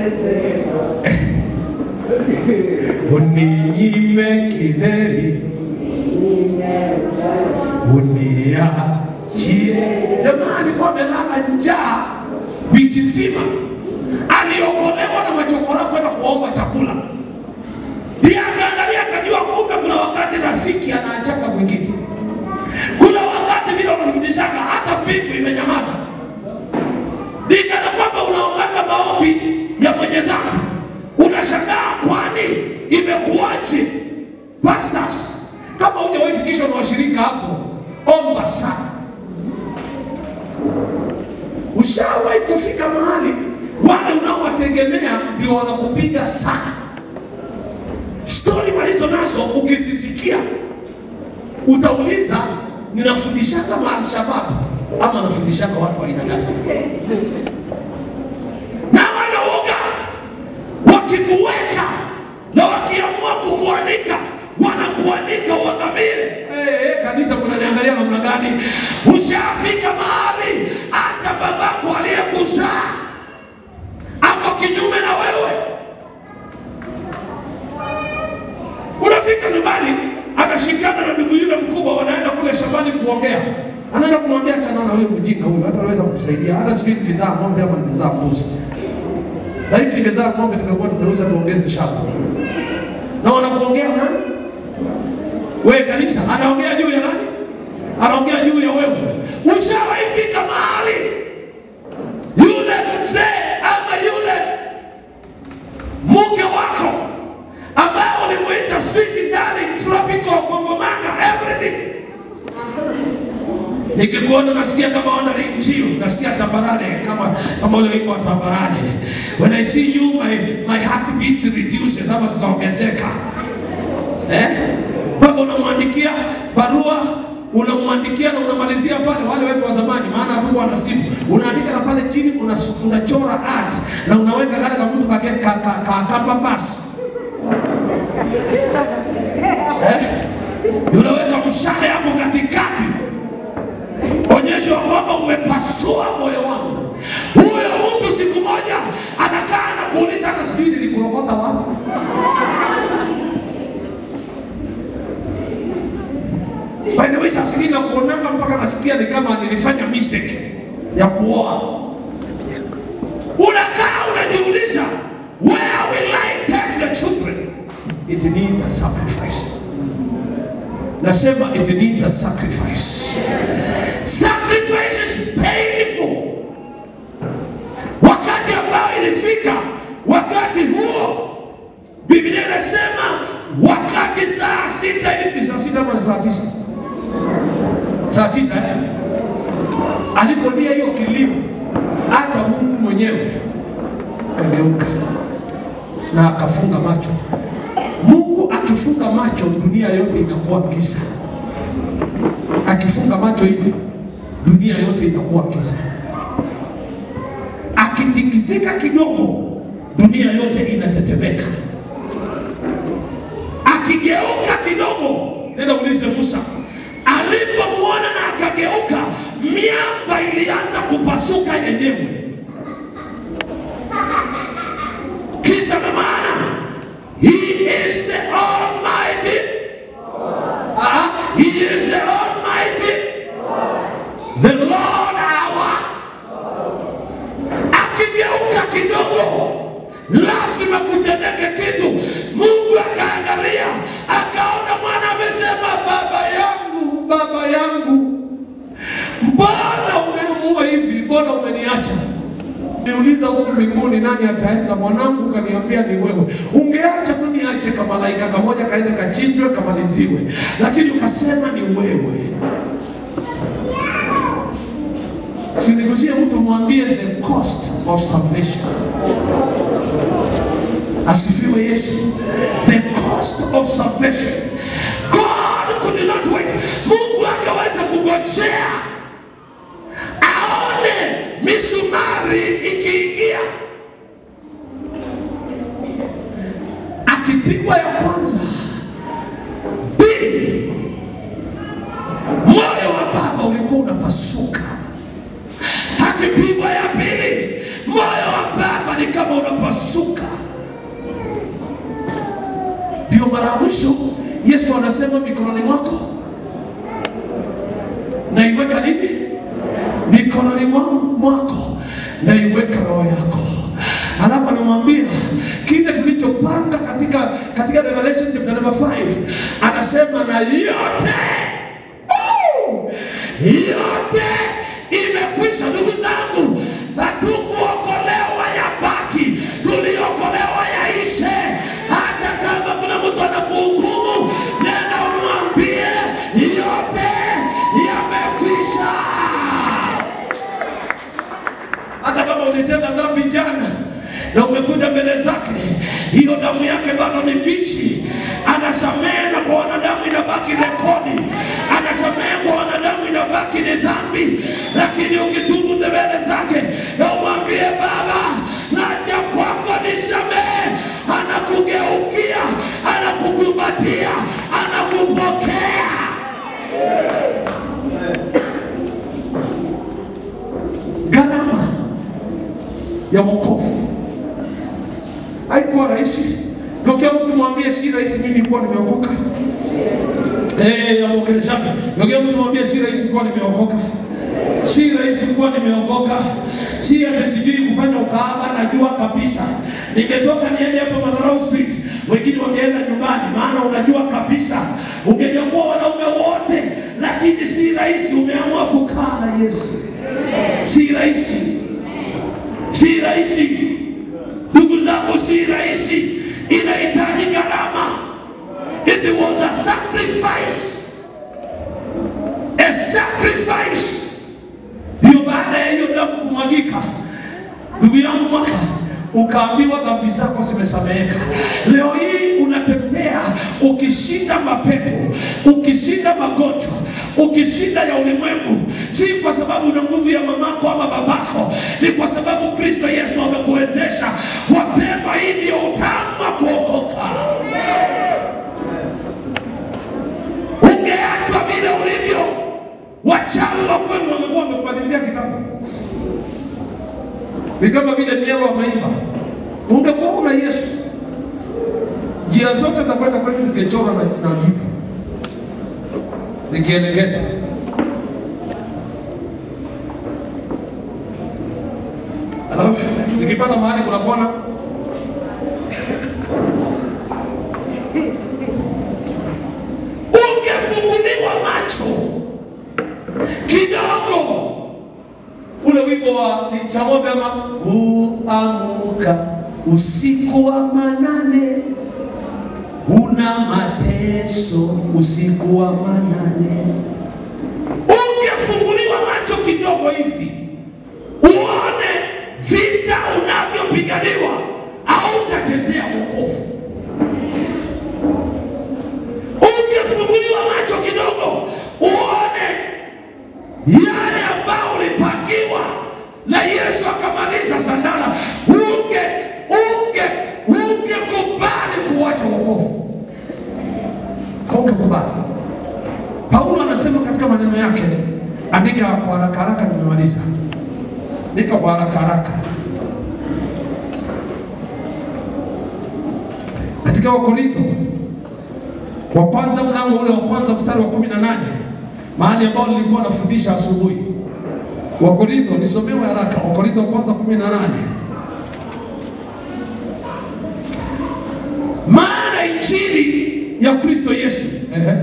Uninyime kideri uniachie. Jamaa alikuwa amelala njaa wiki nzima, aliokolewa na machokora kwenda kuomba chakula. Ndiye akaangalia akajua, kumbe kuna wakati rafiki anaachaka mwingine. Kuna wakati vile unafundishaka hata mbingu imenyamaza, nikana kwamba unaombaga maombi ya mwenye dhambi, unashangaa kwani imekuwaje? Pastors, kama hujawahi fikishwa na washirika hapo, omba sana. Ushawahi kufika mahali wale unaowategemea ndio wanakupiga sana. Stori walizo nazo ukizisikia utauliza, ninafundishanga maalshabab ama nafundishanga watu wa aina gani? Na wanaoga wakikuweka na wakiamua kukuanika wanakuanika uangamie. Hey, hey, kanisa kunaniangalia namna gani? Ushafika mahali hata babako aliyekuzaa ako kinyume na wewe. Unafika nyumbani, anashikana na ndugu yule mkubwa, wanaenda kule shambani kuongea, anaenda kumwambia achana na huyo mjinga huyo, hata anaweza kutusaidia. Hata sijui nilizaa ng'ombe ama nilizaa mbuzi, lakini ningezaa ng'ombe tungekuwa tunauza tuongeze shamba. Na wanakuongea nani? Wewe kanisa, anaongea juu ya nani? Anaongea juu ya wewe. Ushawahi fika mahali yule mzee ama yule mke wako ambaye ulimuita sweet darling, tropical, kongomanga, everything. Nikikuona nasikia kama wandering njio, nasikia tambarare kama kama ule wimbo wa tambarare. When I see you my my heart beats reduces ama zinaongezeka. Eh? Mpaka unamwandikia barua unamwandikia na unamalizia pale, wale wetu wa zamani, maana hatukuwa na simu, unaandika na pale chini unas- unachora art na unaweka kale kama mtu kake ka, ka, ka, kamba basi eh? Unaweka mshale hapo katikati, onyesho kwamba umepasua moyo wangu. Huyo mtu siku moja anakaa na kuuliza, hata sijui nilikurokota wapi. By the way, saa zingine nakuonanga mpaka nasikia ni kama nilifanya mistake ya kuoa. Unakaa unajiuliza, where will I take the children? It needs a sacrifice. Nasema it needs a sacrifice. Sacrifice is painful. Wakati ambao ilifika, wakati huo Biblia inasema wakati saa sita hivi, ni saa sita ama ni saa tisa? Saa tisa eh? Alipolia hiyo kilio, hata Mungu mwenyewe kageuka na akafunga macho. Mungu akifunga macho, dunia yote inakuwa giza. Akifunga macho hivi, dunia yote inakuwa giza. Akitingizika kidogo, dunia yote inatetemeka. Akigeuka kidogo, nenda ulize Musa, alipomwona na akageuka, miamba ilianza kupasuka yenyewe. Kisa na maana, he is the almighty Ah, he is the almighty the lord our akigeuka kidogo lazima kutendeke kitu mungu akaangalia akaona mwana amesema baba yangu baba yangu mbona umeamua hivi mbona umeniacha niuliza huku mbinguni nani ataenda mwanangu ukaniambia ni wewe ungeacha tu niache kamalaika kamoja kaende kachinjwe kamaliziwe lakini ukasema ni wewe sinigusie mtu mwambie the cost of salvation asifiwe yesu the cost of salvation god could not wait mungu angeweza kungojea aone misumari ikiingia akipigwa ya kwanza Bii! moyo wa baba ulikuwa unapasuka akipigwa ya pili moyo wa baba ni kama unapasuka ndio mara ya mwisho Yesu anasema mikononi mwako naiweka nini? Mikononi mwa- mwako naiweka roho yako. Alafu anamwambia kile tulichopanga katika katika Revelation chapter number 5 anasema na yote uh, yote imekwisha. Ndugu zangu, hatukuokolewa ya baki, tuliokolewa yaishe. Hata kama kuna mtu anakuhukumu, nenda umwambie yote yamekwisha. Hata kama ulitenda dhambi jana na umekuja mbele zake, hiyo damu yake bado ni mbichi. Anasamehe na kwa wanadamu inabaki rekodi, anasamehe kwa wanadamu inabaki ni dhambi, lakini ukitubu mbele zake na umwambie Baba, naja kwako nisamehe, anakugeukia, anakukumbatia, anakupokea. Gharama ya wokovu haikuwa rahisi. Tokea mtu mwambie si rahisi, mimi kuwa nimeokoka. Eh, ya mwongeleshaji. Tokea mtu mwambie si rahisi kuwa nimeokoka. Si rahisi kuwa nimeokoka. Si hata sijui kufanya ukahaba, najua kabisa. Ningetoka niende hapa Madharau Street, wengine wangeenda nyumbani, maana unajua kabisa ungenyakua wanaume wote, lakini si rahisi. Umeamua kukaa na Yesu, si rahisi, si rahisi. Ndugu zangu, si rahisi, inahitaji gharama. It was a sacrifice, a sacrifice. Ndio baada ya hiyo damu kumwagika, ndugu yangu mwaka ukaambiwa dhambi zako zimesameheka. Leo hii unatembea ukishinda mapepo, ukishinda magonjwa, ukishinda ya ulimwengu, si kwa sababu una nguvu ya mamako ama babako, ni kwa sababu Kristo Yesu amekuwezesha. Wapendwa, hii ndio utamu wa kuokoka. Ungeachwa vile ulivyo, wachawi wa kwenu wamekuwa wamekubalizia kitabu ni kama vile mielo wa maimba. Ungekuwa una Yesu, njia zote za kwenda kwenu zingechora na, na jivu zikielekeza. Alafu zikipata mahali kuna kona ungefunguliwa macho kidogo ule wimbo wa ni cha ng'ombe ama kuamuka usiku wa manane, una mateso usiku wa manane. Ungefunguliwa macho kidogo hivi uone vita unavyopiganiwa, au utachezea wokovu. Ungefunguliwa macho kidogo uone yale ambao ulipangiwa na Yesu akamaliza sandala, unge unge ungekubali kuwacha wokovu, haungekubali. Paulo anasema katika maneno yake, andika kwa haraka haraka, nimemaliza. Andika kwa haraka haraka katika Wakorintho wa kwanza mlango ule wa kwanza mstari wa kumi na nane mahali ambao nilikuwa nafundisha asubuhi. Wakorintho, nisomewe haraka. Wakorintho wa kwanza kumi na nane maana injili ya Kristo Yesu. Ehe.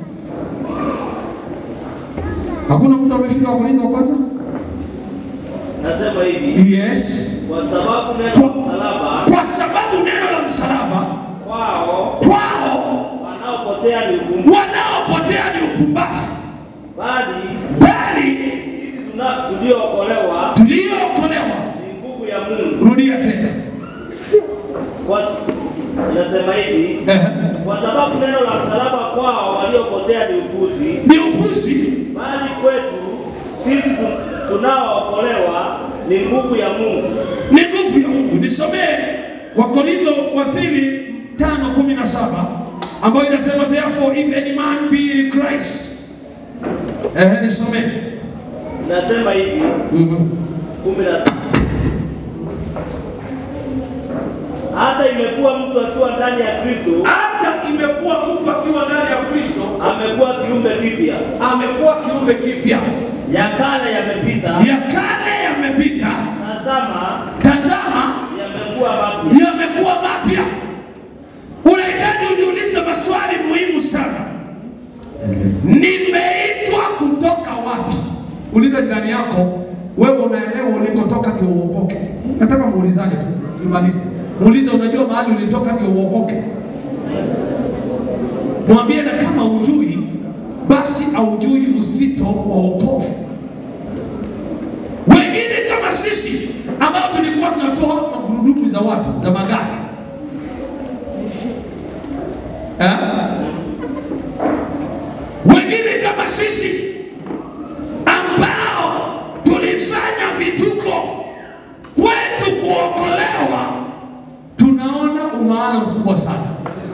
Hakuna mtu amefika Wakorintho wa kwanza? Nasema hivi Yes. kwa sababu neno Kwa, la msalaba kwa sababu neno la msalaba kwao kwao wanaopotea ni ukumbufu, wanaopotea ni upumbavu, bali bali sisi tuna- tuliookolewa tuliookolewa. ni nguvu ya Mungu. Rudia tena. Kwa inasema hivi Ehe. kwa sababu neno la msalaba kwao waliopotea ni upuzi, Ni upuzi, bali kwetu sisi tu- tunaookolewa ni nguvu ya Mungu. ni nguvu ya Mungu. Nisomee Wakorintho wa pili tano kumi na saba ambayo inasema therefore if any man be in Christ. Ehe, nisomee. Nasema hivi Mhm. kumi na sita hata imekuwa mtu akiwa ndani ya Kristo Hata imekuwa mtu akiwa ndani amekuwa kiumbe kipya. amekuwa kiumbe kipya, ya kale yamepita, ya kale yamepita, tazama tazama yamekuwa mapya. yamekuwa mapya. Unahitaji ujiulize maswali muhimu sana. Nimeitwa kutoka wapi? Uliza jirani yako, wewe unaelewa ulikotoka ndio uokoke. Nataka muulizane tu, nimalize. Muulize, unajua mahali ulitoka ndio uokoke. Mwambie, na kama ujui, basi aujui uzito wa wokovu. Wengine kama sisi ambao tulikuwa tunatoa magurudumu za watu za magari eh? Wengine kama sisi ambao tulifanya vituko kwetu kuokolewa, tunaona umaana mkubwa sana.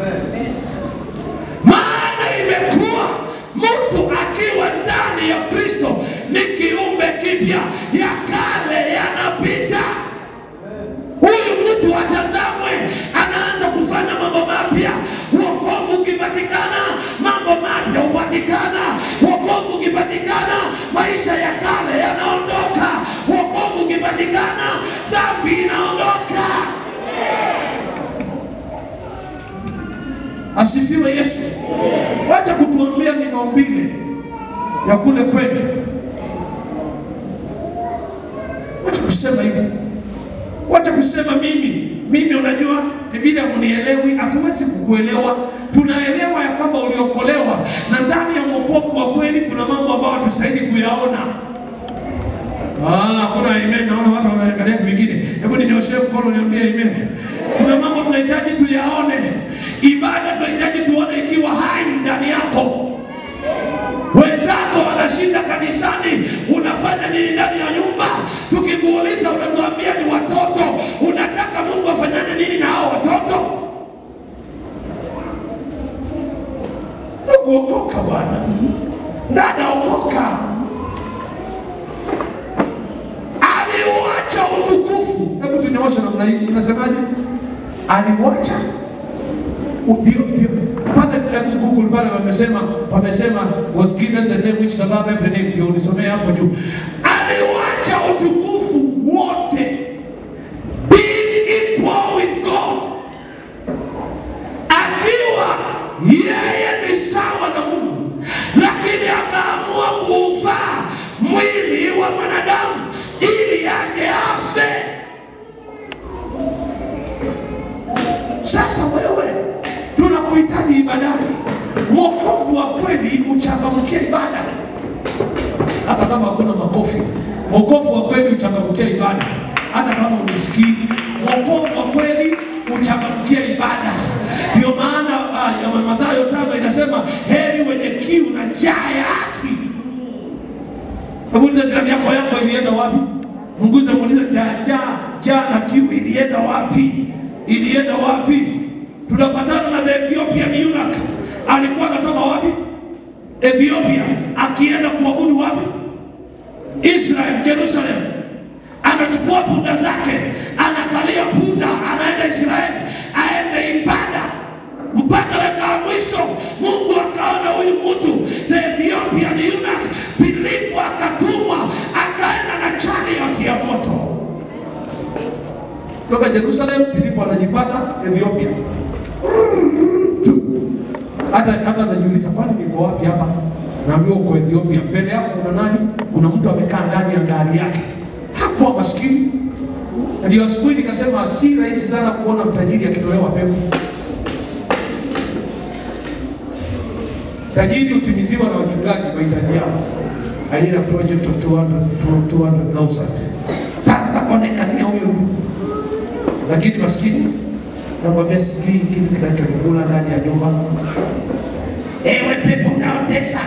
Maana imekuwa mtu akiwa ndani ya Kristo ni kiumbe kipya, ya kale yanapita. Huyu mtu atazamwe, anaanza kufanya mambo mapya. Wokovu ukipatikana, mambo mapya hupatikana. Wokovu ukipatikana, maisha ya kale yanaondoka. Wokovu ukipatikana, dhambi inaondoka. Asifiwe Yesu. Wacha kutuambia ni maumbile ya kule kwenu. Wacha kusema hivyo. Wacha kusema mimi mimi, unajua ni vile munielewi. Hatuwezi kukuelewa. Tunaelewa ya kwamba uliokolewa, na ndani ya wokovu wa kweli kuna mambo ambayo hatustahili kuyaona. Ah, kuna amen. Naona watu wanaangalia vingine. Hebu ninyoshee mkono niambie amen. Kuna mambo tunahitaji tuyaone. Ibada tunahitaji tuone ikiwa hai ndani yako. Wenzako wanashinda kanisani, unafanya nini ndani ya nyumba? Tukikuuliza unatuambia ni watoto. Unataka Mungu afanyane nini na hao watoto? Ndugu, okoka bwana, dada, okoka. Aliuacha utukufu. Hebu tunyooshe namna hii, inasemaje? Aliuacha ndio ndio pale hebu Google pale wamesema wamesema was given the name which is above every name, ndio ulisomea hapo juu. Aliwacha utukufu wote being equal with God, akiwa yeye ni sawa na Mungu, lakini akaamua kuuvaa mwili wa mwanadamu ili aje afe. Sasa wewe tunakuhitaji ibadani. Mwokovu wa kweli uchangamkia ibada, hata kama hakuna makofi. Mwokovu wa kweli uchangamkia ibada, hata kama unisikii. Mwokovu wa kweli uchangamkia ibada. Ndio maana ah, ya Mathayo tano inasema heri wenye kiu na njaa ya haki. Hebu uliza jirani yako, yako ilienda wapi? Munguze, muulize njaa, njaa, njaa na kiu ilienda wapi? Ilienda wapi? tunapatana na the Ethiopian eunuch. Alikuwa anatoka wapi? Ethiopia, akienda kuabudu wapi? Israel, Jerusalem. Anachukua punda zake, anakalia punda, anaenda Israeli, aende ibada mpaka dakika ya mwisho. Mungu akaona huyu mtu the Ethiopian eunuch, Filipo akatumwa, akaenda na chariot ya moto toka Jerusalem. Filipo anajipata Ethiopia hata hata najiuliza kwani niko wapi hapa? Naambiwa uko Ethiopia. Mbele yako kuna nani? Kuna mtu amekaa ndani ya gari yake, hakuwa maskini. Na Ndio asubuhi nikasema si rahisi sana kuona mtajiri akitolewa pepo. Tajiri hutimiziwa na wachungaji mahitaji yao. I need a project of 200 to 200,000. Paka onekania huyo ndugu, lakini maskini nakwambia sijui kitu kinachonikula ndani ya nyumba. Ewe pepo unaotesa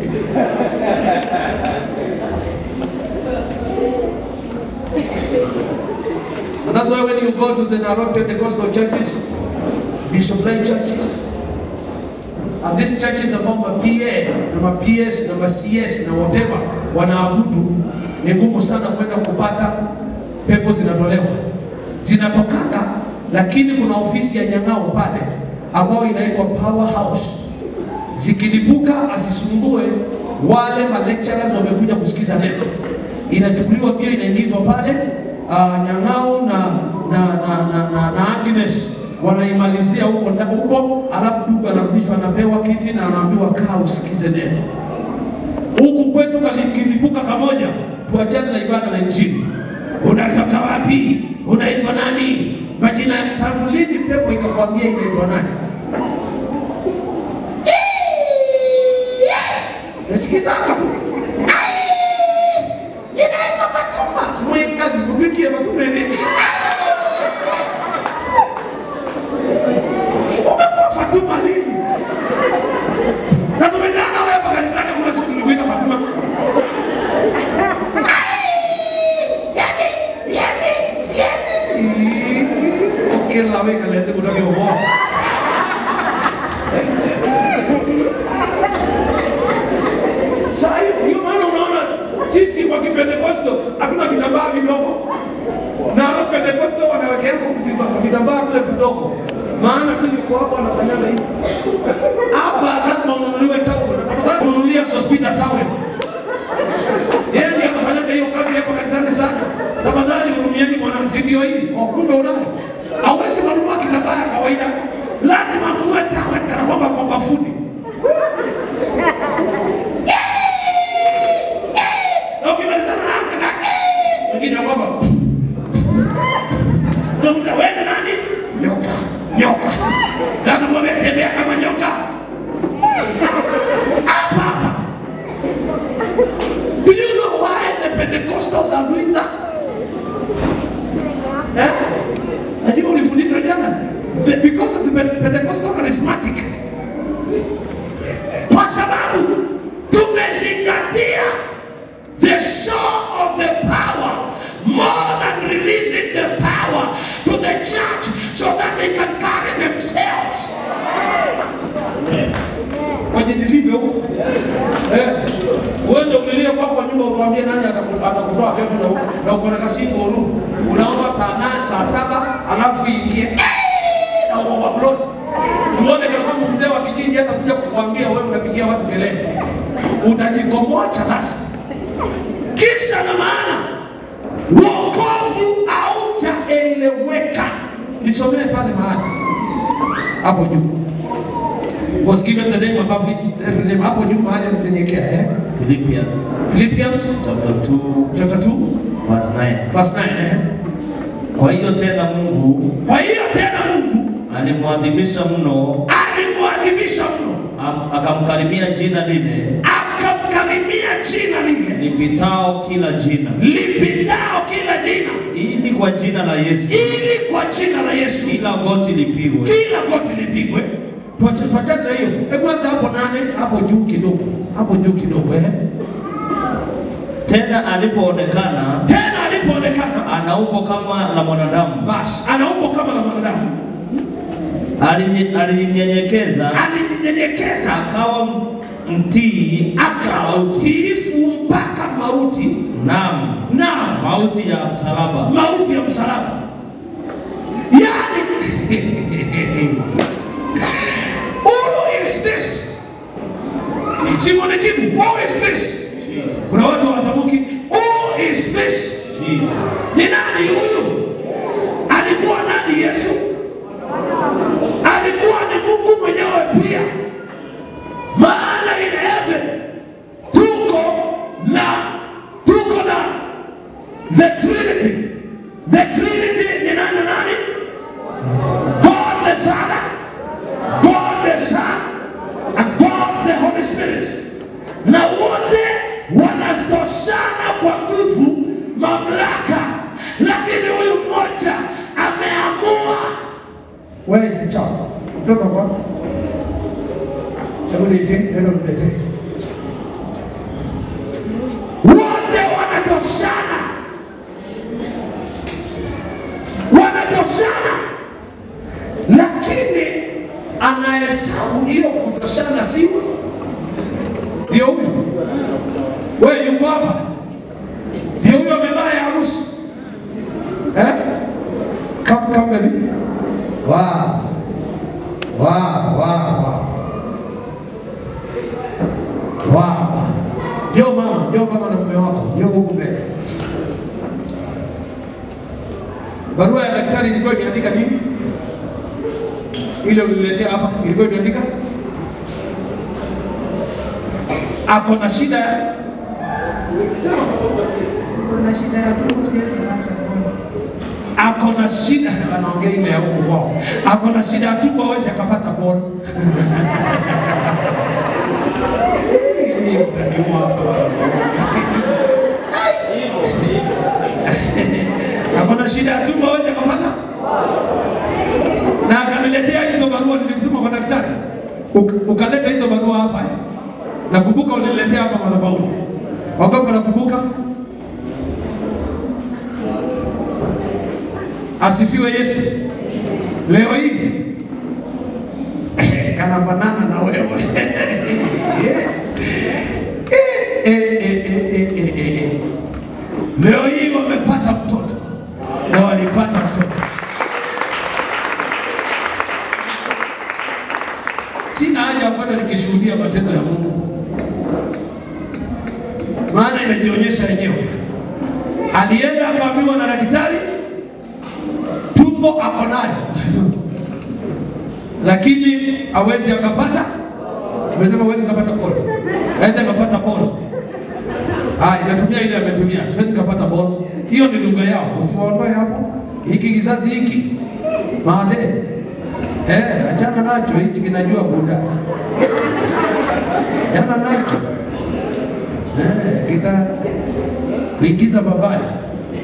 And that's why when you go to the Nairobi Pentecostal churches, Bishop Line churches, and these churches ambao ma PA na ma PS na ma CS na whatever wanaabudu, ni ngumu sana kwenda kupata pepo zinatolewa, zinatokanga, lakini kuna ofisi ya Nyang'ao pale ambayo inaitwa Power House. zikilipuka asisumbue wale ma lecturers wamekuja kusikiza neno. Inachukuliwa pia inaingizwa pale uh, Nyang'ao na na, na, na, na, na Agnes wanaimalizia huko nda- huko, alafu dugu anarudishwa anapewa kiti na anaambiwa kaa usikize neno. Huku kwetu kali- kilipuka kamoja, tuachane na ibada na injili. Unatoka wapi? Unaitwa nani? Majina tangu lini pepo ikakwambia inaitwa nani? Sikizanga tu. Inaitwa Fatuma. Mweka nikupigie Fatuma nini? Umekuwa Fatuma lini? Na tumejana na wewe hapa kanisani kuna siku tulikuita Fatuma. Siani, siani, siani. Kila weka lete kutaka umoja. Saa hiyo hiyo maana unaona sisi wa Kipentekosto hatuna vitambaa vidogo, na hao Pentekosto wanawekea kwa vitambaa tule tudogo, maana tu yuko hapo anafanyaga hivi hapa, lazima ununuliwe taulo, na tafadhali kununulia Sospita taulo. Yeye ndiye anafanyaga hiyo kazi hapo kanisani sana. Tafadhali hurumieni mwanamsi, ndio hii Oh, kumbe unayo. Hauwezi kununua kitambaa ya kawaida, lazima ununue taulo kana kwamba kwa bafuni. Na ukimalizana na kaka, eh, wengine kwamba unamza wewe ni nani? Nyoka, nyoka. Na kama umetembea kama nyoka. Hapa hapa. Do you know why the Pentecostals are doing that? Eh? Najua ulifundishwa jana. The- Because of the Pe- Pentecostal charismatic. Kwa sababu tumezingatia the show of the power more than releasing the power to the church so that they can carry themselves. Wajidilivyo huko. Eh. Uende ulilie kwako kwa nyumba utuambie nani ataku- atakutoa pepo na u- na uko na kasifu huru. Unaomba saa nane, saa saba alafu iingie eh, na uoverload. Tuone kana kwamba mzee wa kijiji hata kuja kukwambia wewe unapigia watu kelele. Utajikomboa chalasi. Kisa na maana wokovu haujaeleweka. Nisomee pale mahali hapo juu was given the name above every name. Hapo juu mahali alitenyenyekea eh? Philippians Philippians chapter 2 chapter 2 verse 9. verse 9 eh? Kwa hiyo tena Mungu Kwa hiyo tena Mungu alimwadhimisha mno, alimwadhibisha mno, am- akamkarimia jina lile akamkarimia jina lile lipitao kila jina, lipitao kila jina, ili kwa jina la Yesu ili kwa jina la Yesu kila goti lipigwe, kila goti lipigwe. Tuacha- Tuachane na hiyo. Hebu anza hapo nane, hapo juu kidogo, hapo juu kidogo eh? tena alipoonekana Tena alipoonekana ana umbo kama la mwanadamu, basi ana umbo kama la mwanadamu, alinye- alijinyenyekeza alijinyenyekeza akawa mtii hata akawa mauti, mtiifu mpaka mauti, naam na mauti ya msalaba. mauti ya msalaba. Yani, who is this? Simon ajibu, who is this? Kuna watu wanatamki, who is this? Ni nani huyu? Alikuwa nani Yesu? Alikuwa ni Mungu mwenyewe pia. Maana in heaven tuko na tuko na the Trinity. The Trinity ni nani na nani? God the Father, God the Son, and God the Holy Spirit. Na wote wanatoshana kwa nguvu, mamlaka, lakini huyu mmoja ameamua. Where is the child? Mtoto kwa? Hebu nitie, nenda mletee. Wote wanatoshana, wanatoshana, lakini anahesabu hiyo kutoshana, si ndio huyu? Wewe yuko hapa, ndio huyo amevaa ya harusi eh? Come, come baby. Wow. Wow, wow, wow. ile uliletea hapa ilikuwa imeandika ako na shida ya Kuna shida ya tumbo siwezi pata bwana. ako na shida anaongea ile ya huko kwao, ako na shida ya tumbo, hawezi akapata ball. Eh, utaniua hapa bwana. ako na shida ya tumbo, hawezi akapata na akaniletea hizo barua, nilikutuma kwa daktari, Uk- ukaleta hizo barua hapa eh. Nakumbuka uliniletea hapa madhabahuni. Wangapi wanakumbuka? Asifiwe Yesu. Leo hii kanafanana na wewe Eh, eh, eh, eh, eh, eh, eh. Leo hii wamepata mtoto na walipata mtoto. Sina haja ya kwenda nikishuhudia matendo ya Mungu, maana inajionyesha yenyewe. Alienda akaambiwa na daktari tumbo ako nayo lakini hawezi akapata, amesema hawezi akapata bolo, hawezi akapata bolo. Ah, inatumia ile ametumia, siwezi kapata bolo. Hiyo ni lugha yao, usiwaondoe hapo. Hiki kizazi hiki maadhe, eh, achana nacho, hichi kinajua buda, achana nacho eh, kita kuingiza babaya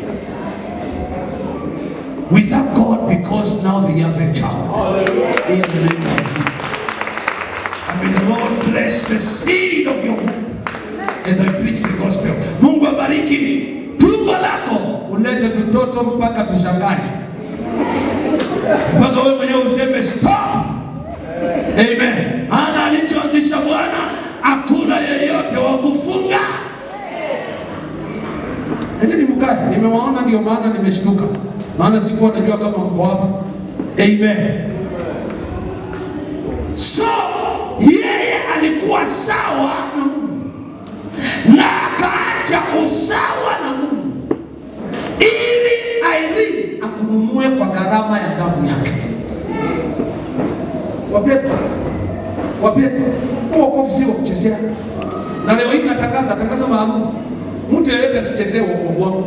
We thank God because now they have a child. In the name of Jesus. And may the Lord bless the seed of your womb as I preach the gospel. Mungu abariki tumbo lako, ulete tutoto mpaka tushangae, mpaka wewe mwenyewe useme stop. Amen. Maana alichoanzisha Bwana hakuna yeyote wa kufunga. Endeni mkae, nimewaona ndio maana nimeshtuka, maana sikuwa najua kama mko hapa. Amen. So yeye alikuwa sawa na Mungu na akaacha usawa na Mungu ili Irene akununue kwa gharama ya damu yake. Wapendwa, wapendwa, huu wokovu si wa kuchezea, na leo hii natangaza tangazo maalum, mtu yeyote asichezee wokovu wangu.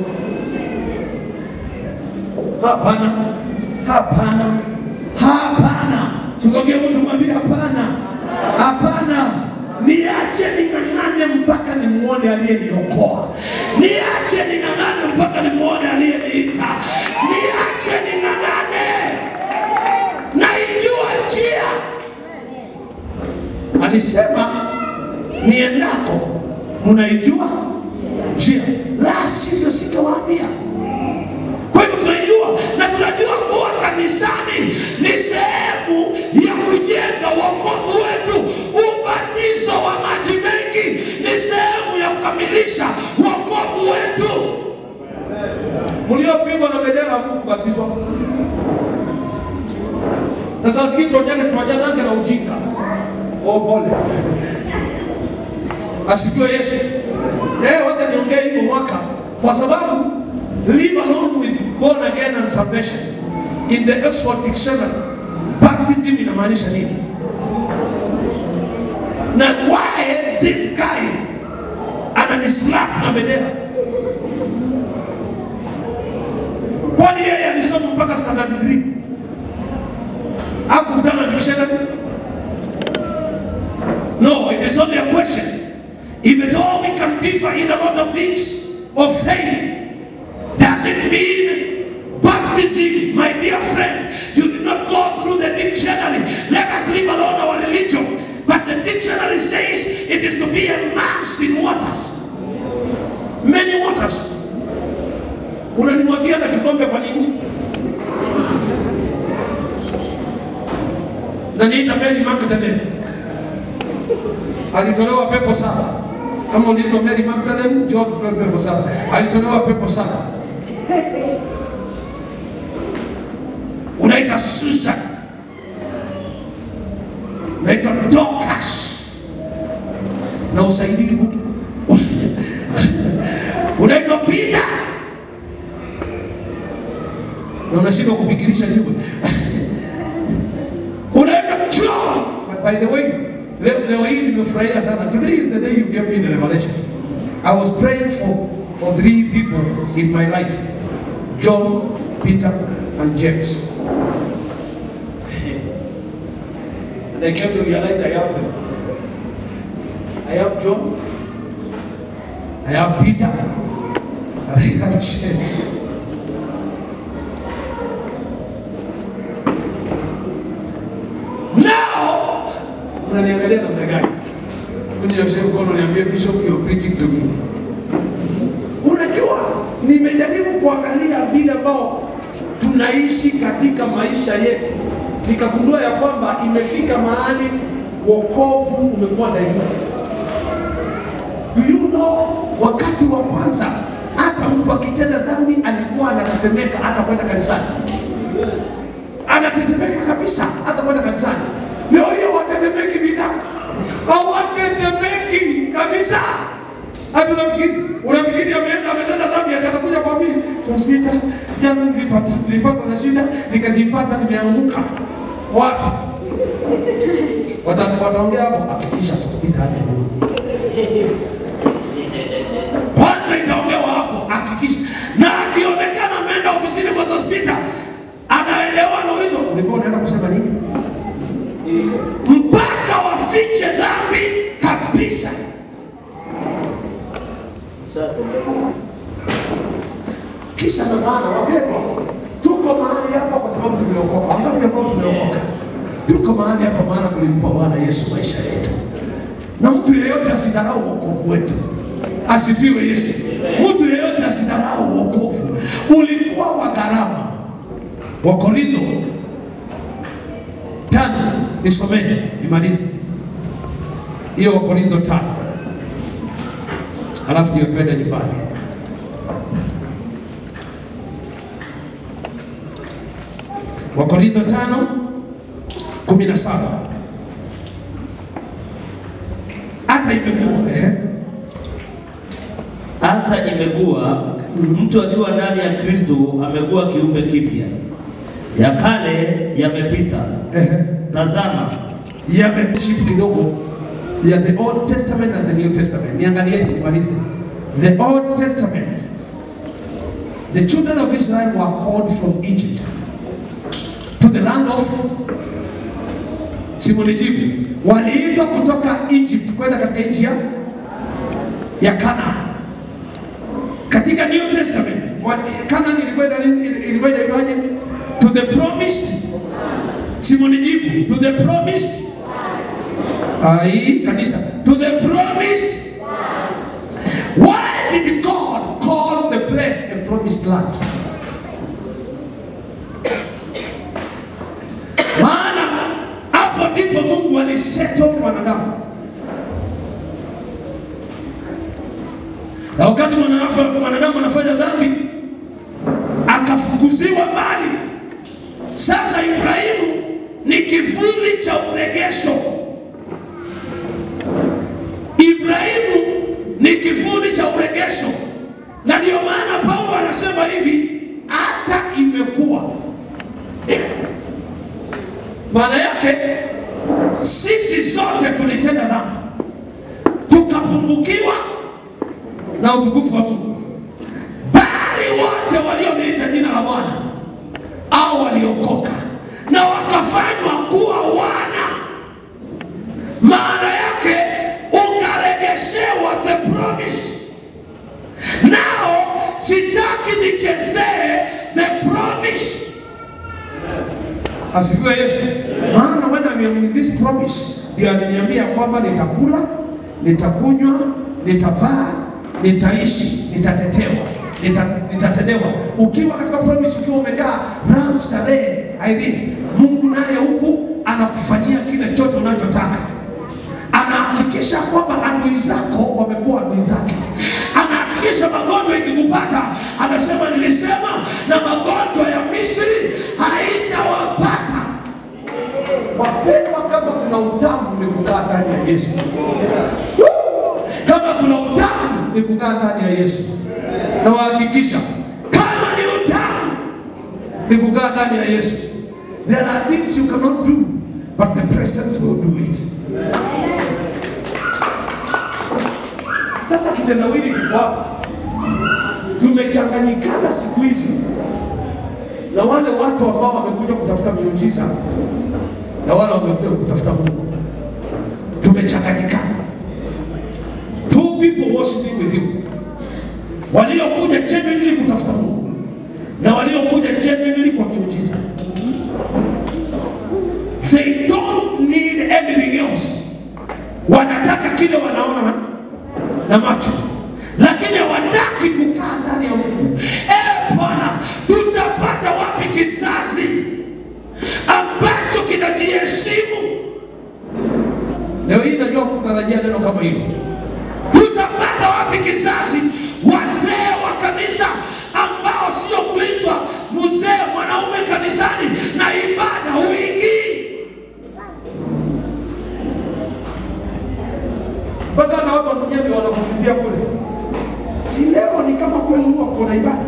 Hapana, hapana, hapana. Tukaongea mtu mwambie hapana, hapana. Niache ning'ang'ane mpaka nimuone aliyeniokoa, niache ning'ang'ane mpaka nimuone aliyeniita, niache ning'ang'ane, naijua njia. Alisema niendako mnaijua njia, la sivyo singewaambia. Kwa hivyo tunaijua na tunajua kuwa kanisani ni sehemu ya kujenga wokovu wetu. Ubatizo wa maji mengi ni sehemu ya kukamilisha wokovu wetu. Mliopigwa na bendera hamukubatizwa, na saa zingine tuonyane tuajanange na ujinga. Oh, pole. Asifiwe Yesu. Eh, wacha niongee hivyo mwaka kwa sababu live along with born again and salvation in the Oxford Dictionary baptism inamaanisha nini na why this guy ananislap na bendera kwani yeye alisoma mpaka standard 3 akukutana na dictionary no it is only a question if at all we can differ in a lot of things of faith does it mean baptism, my dear friend? You did not go through the dictionary. Let us leave alone our religion. But the dictionary says it is to be immersed in waters. Many waters. Unanimwagia na kikombe kwa nini? Na niita Mary Magdalene. Alitolewa pepo saba. Kama uliitwa Mary Magdalene, njoo tutoe pepo saba. Alitolewa pepo saba. unaita Susan, unaitwa Dorcas na usaidii mtu unaitwa Peter na unashindwa kupigilisha jiwe unaitwa by the way, leo, leo hii nimefurahia sana. Today is the day you gave me the revelation. I was praying for for three people in my life. John, Peter, and James. and I came to realize I have them. I have John, I have Peter, and I have James. Now, unaniangalia namna gani? Unioshe mkono niambie Bishop you're preaching to me. Unajua, nimejaribu kuangalia vile ambao tunaishi katika maisha yetu, nikagundua ya kwamba imefika mahali wokovu umekuwa diluted. Do you know, wakati wa kwanza hata mtu akitenda dhambi alikuwa anatetemeka hata kwenda kanisani, anatetemeka kabisa hata kwenda kanisani. Leo hiyo watetemeki vida, hawatetemeki kabisa. Hata unafikiri unafikiri ameenda ametenda dhambi atakuja kwambia Sospita, jana nilipata nilipata na shida nikajipata nimeanguka. Wapi? Wata- Wataongea hapo, hakikisha Sospita aje nyuma. Kwanza itaongewa hapo, hakikisha. Na akionekana ameenda ofisini kwa Sospita, anaelewa anaulizwa, ulikuwa unaenda kusema nini? Mpaka wafiche dhambi kabisa. Kisha na maana wapendwa, tuko mahali hapa kwa sababu tumeokoka. Wangapi ambao tumeokoka? Tuko mahali hapa maana tulimpa Bwana Yesu maisha yetu, na mtu yeyote asidharau wokovu wetu. Asifiwe Yesu. Mtu yeyote asidharau wokovu, ulikuwa wa gharama. Wakorintho tano, nisomee nimalize hiyo Wakorintho tano, alafu ndio twende nyumbani. Wakorintho tano kumi na saba hata imekuwa ehe, Hata imekuwa mtu akiwa ndani ya Kristo amekuwa kiumbe kipya, ya kale yamepita, ehe, tazama yameship kidogo ya the Old Testament and the New Testament. Niangalieni nimalize. The Old Testament, the children of Israel were called from Egypt to the land of simunijibu, waliitwa kutoka Egypt kwenda katika nchi ya ya Canaan. Katika New Testament wa- Canaan ilikuwa ina- ilikuwa inaitwaje? To the promised simunijibu, to the promised Ai, kanisa. To the promised. Why did God call the place a promised land? Maana hapo ndipo Mungu alisettle mwanadamu. Na wakati mwanadamu mwanadamu anafanya dhambi akafukuziwa mbali. Sasa Ibrahimu ni kivuli cha uregesho. Ibrahimu ni kivuli cha uregesho, na ndio maana Paulo anasema hivi, hata imekuwa. Maana yake sisi zote tulitenda dhambi, tukapungukiwa na utukufu wa Mungu, bali wote walioniita jina la Bwana au waliokoka na wakafanywa kuwa wana maana yake ukaregeshewa the promise. Nao sitaki nichezee the promise. Asifiwe Yesu. Maana when I'm in this promise, ndio aliniambia kwamba nitakula, nitakunywa, nitavaa, nitaishi, nitatetewa, nita, nitatendewa. Ukiwa katika promise, ukiwa umekaa raha starehe, Irene, Mungu naye huku anakufanyia kile chote unachotaka anahakikisha kwamba adui zako wamekuwa adui zake. Anahakikisha magonjwa ikikupata, anasema nilisema na magonjwa ya Misri haitawapata. Wapendwa, kama kuna utamu ni kukaa ndani ya Yesu. Woo! Kama kuna utamu ni kukaa ndani ya Yesu, na wahakikisha kama ni utamu ni kukaa ndani ya Yesu. There are things you cannot do, but the presence will do it. kitendawili kiko hapa. Tumechanganyikana siku hizi na wale watu ambao wamekuja kutafuta miujiza na wale wamekuja kutafuta Mungu, tumechanganyikana. Two people worshiping with you, waliokuja genuinely kutafuta Mungu na waliokuja genuinely kwa miujiza. They don't need anything else, wanataka kile wanaona na, na macho lakini hawataki kukaa ndani ya Mungu. Eh Bwana, tutapata wapi kizazi ambacho kinajiheshimu? Leo hii najua kutarajia neno kama hilo. Tutapata wapi kizazi, wazee wa kanisa ambao sio kuitwa mzee mwanaume kanisani na ibada huingii mpaka hata watu wakujenga wanakuulizia kule, si leo ni kama kweli huwa kuna ibada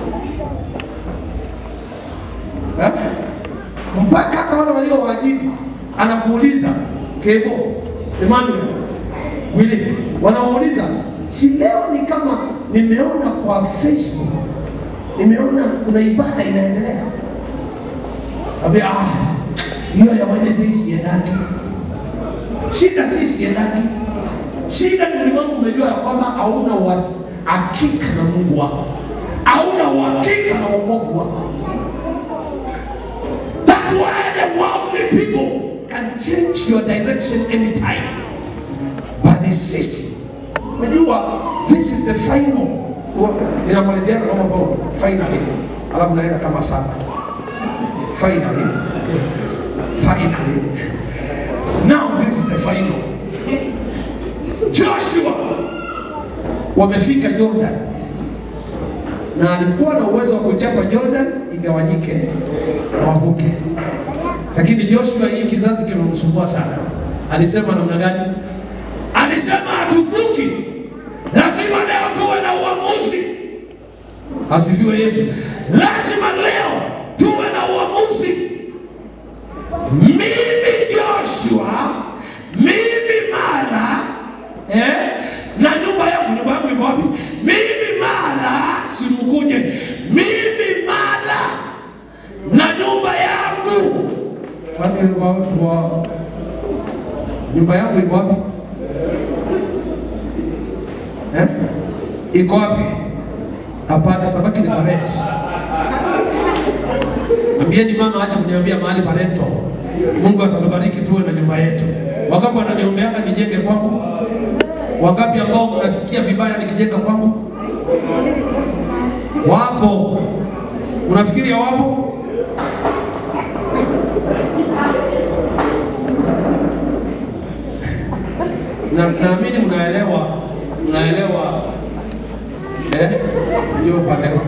eh? Mpaka hata wale walio waajiri anakuuliza Kevo, Emmanuel, Willy, wanawauliza si leo ni kama nimeona kwa Facebook, nimeona kuna ibada inaendelea. Ambia ah, hiyo ya Wednesday siendaki. Shida si siendaki Shida ni ulimwengu umejua ya kwamba hauna uasi hakika na Mungu wako, hauna uhakika na wokovu wako. That's why the worldly people can change your direction anytime. But ni sisi, unajua this is the final. Ninamalizia kama Paulo finally, alafu naenda kama saba finally, finally. Now this is the final. Joshua wamefika Jordan na alikuwa na uwezo wa kuichapa Jordan igawanyike na wavuke, lakini Joshua, hii kizazi kimemsumbua sana. Alisema namna gani? Alisema hatuvuki, lazima leo tuwe na uamuzi. Asifiwe Yesu! Lazima leo tuwe na uamuzi. Mimi Joshua, mimi Mala eh? na nyumba yangu, nyumba yangu iko wapi? Mimi Mala, simkuje mimi Mala na nyumba yangu. Kwani kwa watu wa nyumba yangu iko wapi eh? iko wapi? Hapana, samaki ni parent. Ambieni mama acha kuniambia mahali parento. Mungu atatubariki tuwe na nyumba yetu. Wangapi wananiombeanga nijenge kwangu? Wangapi ambao mnasikia vibaya nikijenga kwangu? Wapo. Unafikiri wapo? Na naamini mnaelewa, mnaelewa eh, ndio upande huu.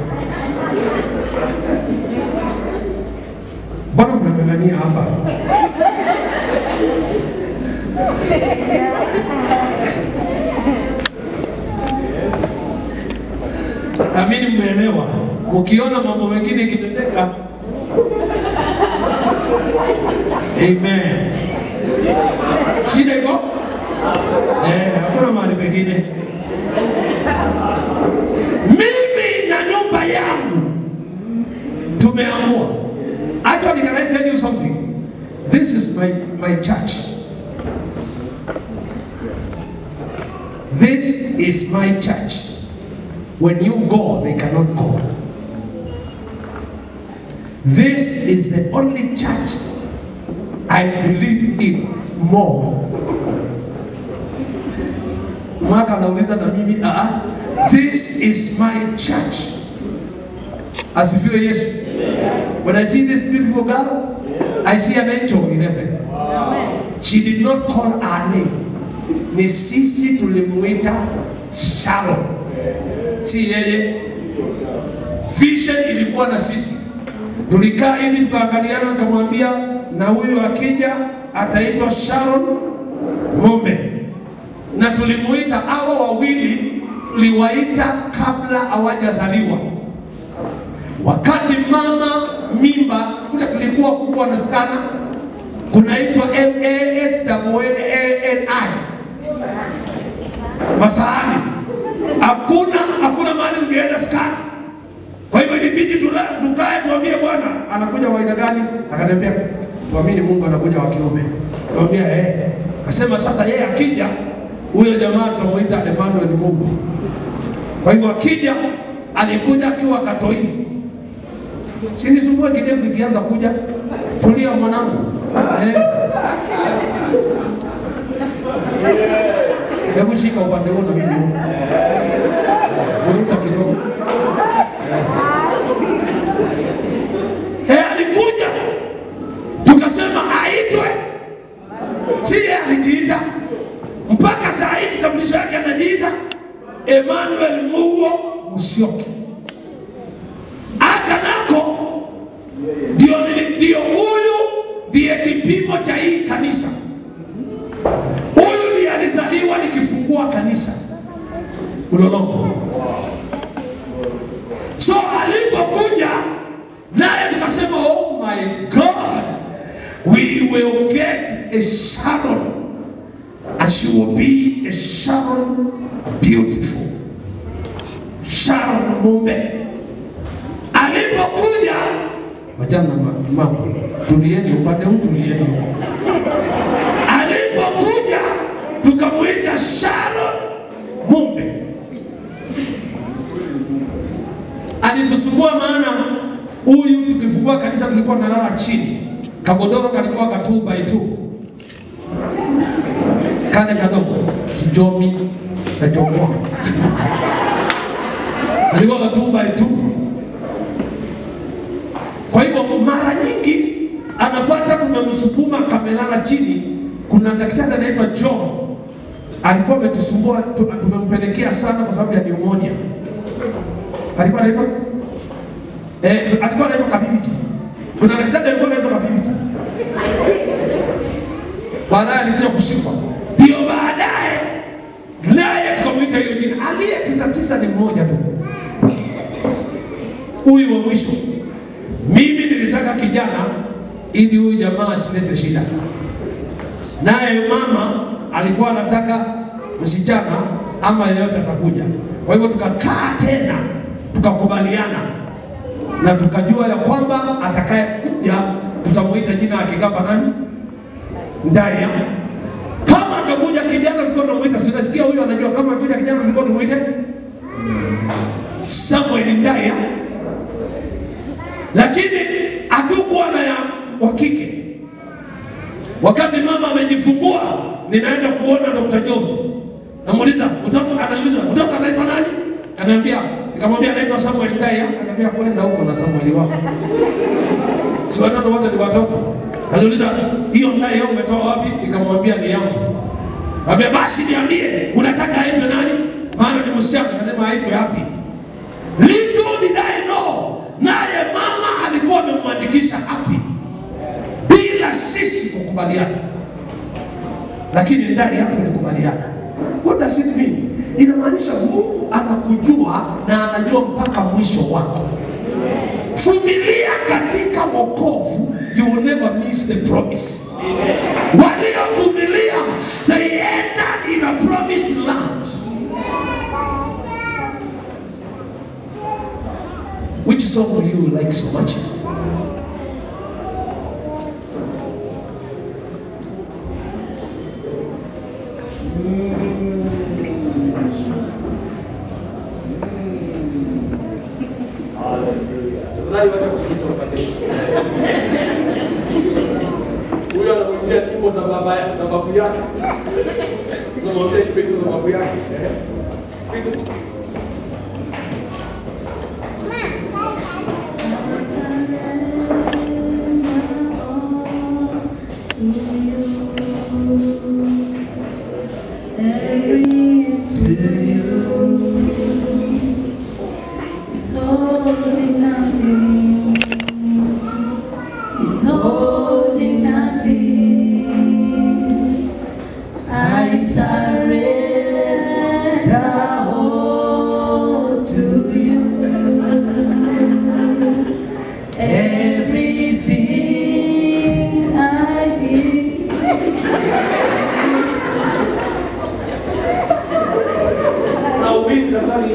Mbona mnang'ang'ania hapa? Amini mmeelewa. Ukiona mambo mengine ikitendeka, amen. Shida iko eh, hakuna mahali pengine. Mimi na nyumba yangu tumeamua. Actually, can I tell you something? This is my, my church. This is my church. When you go, they cannot go. This is the only church I believe in more. Mwaka anauliza na mimi, ah, this is my church. Asifiwe Yesu. When I see this beautiful girl, I see an angel in heaven. She did not call her name. Ni sisi tulimuita Sharon, si yeye. Vision ilikuwa na sisi. Tulikaa hivi tukaangaliana, nikamwambia na huyu akija ataitwa Sharon Ng'ombe, na tulimuita hawa wawili, tuliwaita kabla hawajazaliwa wakati mama mimba kule kulikuwa kubwa na sana kunaitwa MASWANI Masaani. hakuna hakuna mahali ungeenda skani. Kwa hivyo ilibidi tula- tukae tuambie Bwana anakuja wa aina gani? Akaniambia tuamini Mungu anakuja wa kiume. Tuambia eh. Kasema sasa yeye akija huyo jamaa tutamuita Emmanuel Mungu. Kwa hivyo akija alikuja akiwa katoi. Sinisumbue kidevu ikianza kuja. Tulia mwanangu. Eh. Hebu shika upande huo na mimi huo. Vuruta kidogo. Eh, alikuja tukasema aitwe, si yeye alijiita. Mpaka saa hii kitambulisho yake anajiita Emmanuel Mugo Musyoki. Hata nako ndio nili- ndio huyu ndiye kipimo cha hii kanisa. Huyu ndiye alizaliwa nikifungua kanisa Ulolongo. So alipokuja naye tukasema, oh my God, we will get a Sharon and she will be a Sharon beautiful. Sharon Mumbe alipokuja, wachana ma- mambo, tulieni upande huu, tulieni huko. Alipokuja tukamwita Sharon Mumbe. alitusumbua maana huyu tukifungua kanisa tulikuwa tunalala chini, kagodoro kalikuwa ka two by two kale kadogo, sijomi nachomoa kalikuwa ka two by two. Kwa hivyo mara nyingi anapata tumemsukuma kamelala chini. Kuna daktari anaitwa John alikuwa ametusumbua, tu- tumempelekea sana kwa sababu ya pneumonia alikuwa anaitwa eh, alikuwa anaitwa Kabibiti. Kuna daktari alikuwa anaitwa Kabibiti, baadaye alikuja kushikwa, ndio baadaye naye tukamwita hiyo jina. Aliyetutatiza ni mmoja tu, huyu wa mwisho. Mimi nilitaka kijana ili huyu jamaa asilete shida, naye mama alikuwa anataka msichana ama yeyote atakuja. Kwa hivyo tukakaa tena tukakubaliana na tukajua ya kwamba atakayekuja tutamuita jina ya Kikamba nani? Ndaya. Kama angekuja kijana tulikuwa tunamuita, si unasikia huyu anajua kama angekuja kijana tulikuwa tumuite Samuel Ndaya, lakini hatukuwa na ya wa kike. Wakati mama amejifungua, ninaenda kuona Dr. George. Namuuliza, mtoto ananiuliza, mtoto anaitwa nani? Ananiambia, nikamwambia anaitwa Samuel Ndaya. Ananiambia kwenda huko na Samuel wako. Si watoto wote ni watoto. Aliuliza, hiyo Ndaya umetoa wapi? Nikamwambia ni yangu. Mwambia basi niambie, unataka aitwe nani? Maana ni msichana. Akasema aitwe hapi. Little did I know, naye mama alikuwa amemwandikisha hapi bila sisi kukubaliana, lakini ndani yake tulikubaliana. What does it mean? Inamaanisha Mungu anakujua na anajua mpaka mwisho wako. Vumilia katika wokovu, you will never miss the promise. Waliovumilia they entered in a promised land. Which song do you like so much? Tafadhali wacha kusikiza upande huu. Huyo anamwimbia nyimbo za baba za babu yake. Unamwambia nyimbo hizo za babu yake. I surrender all to you. Everything I give. Na ubiri tafadhali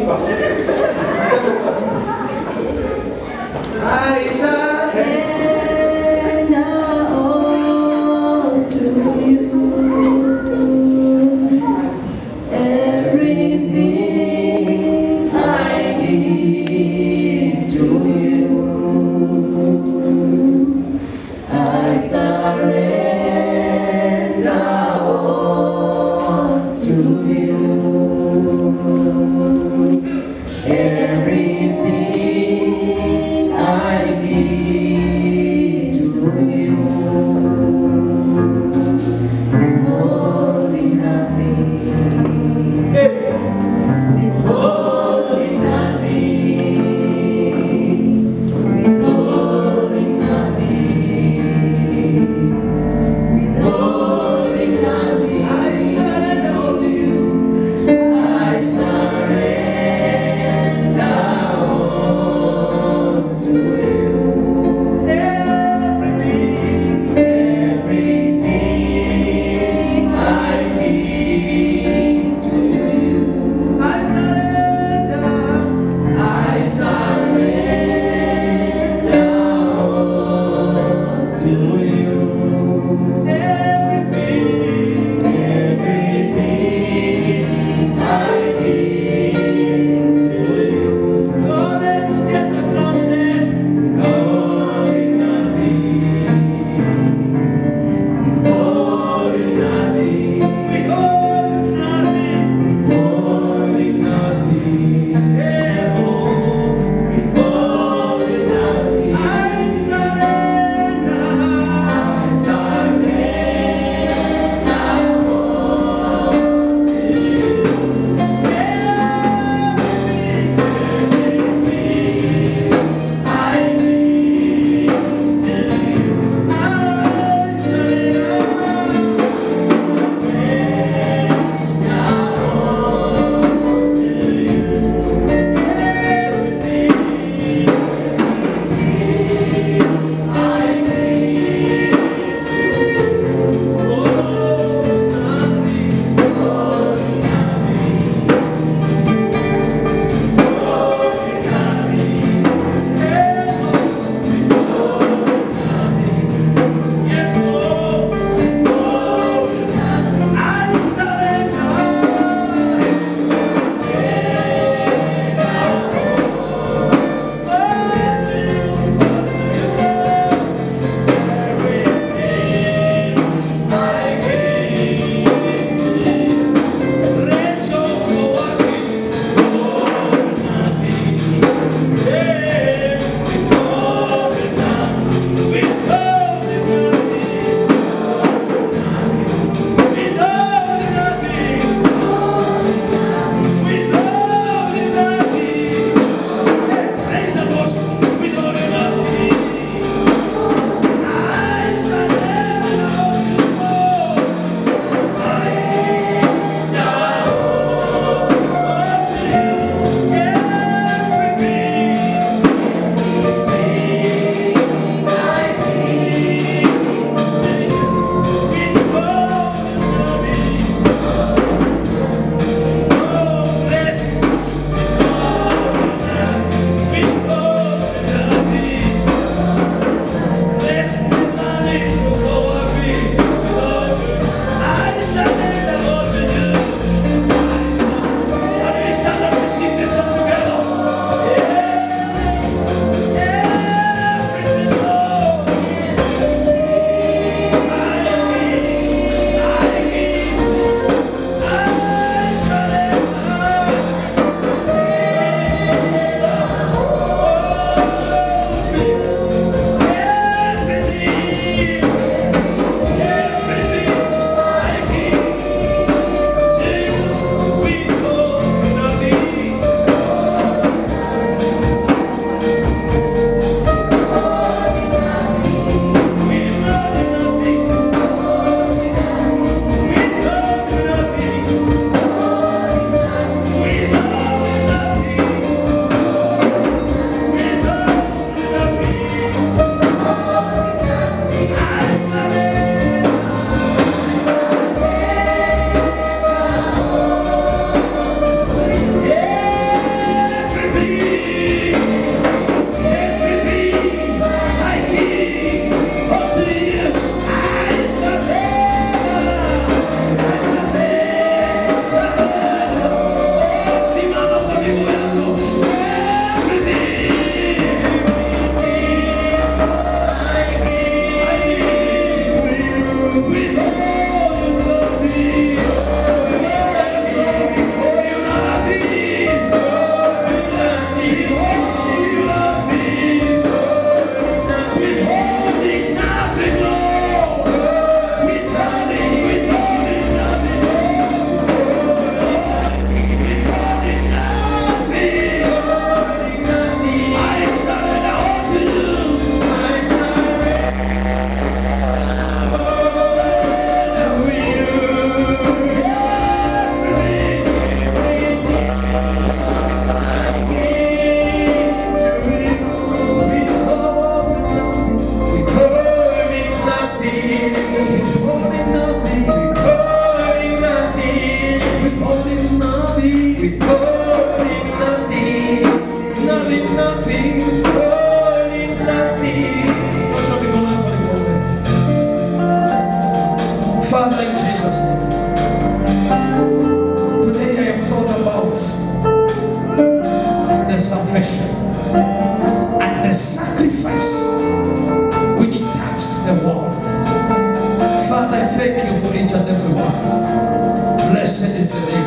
Blessed is the name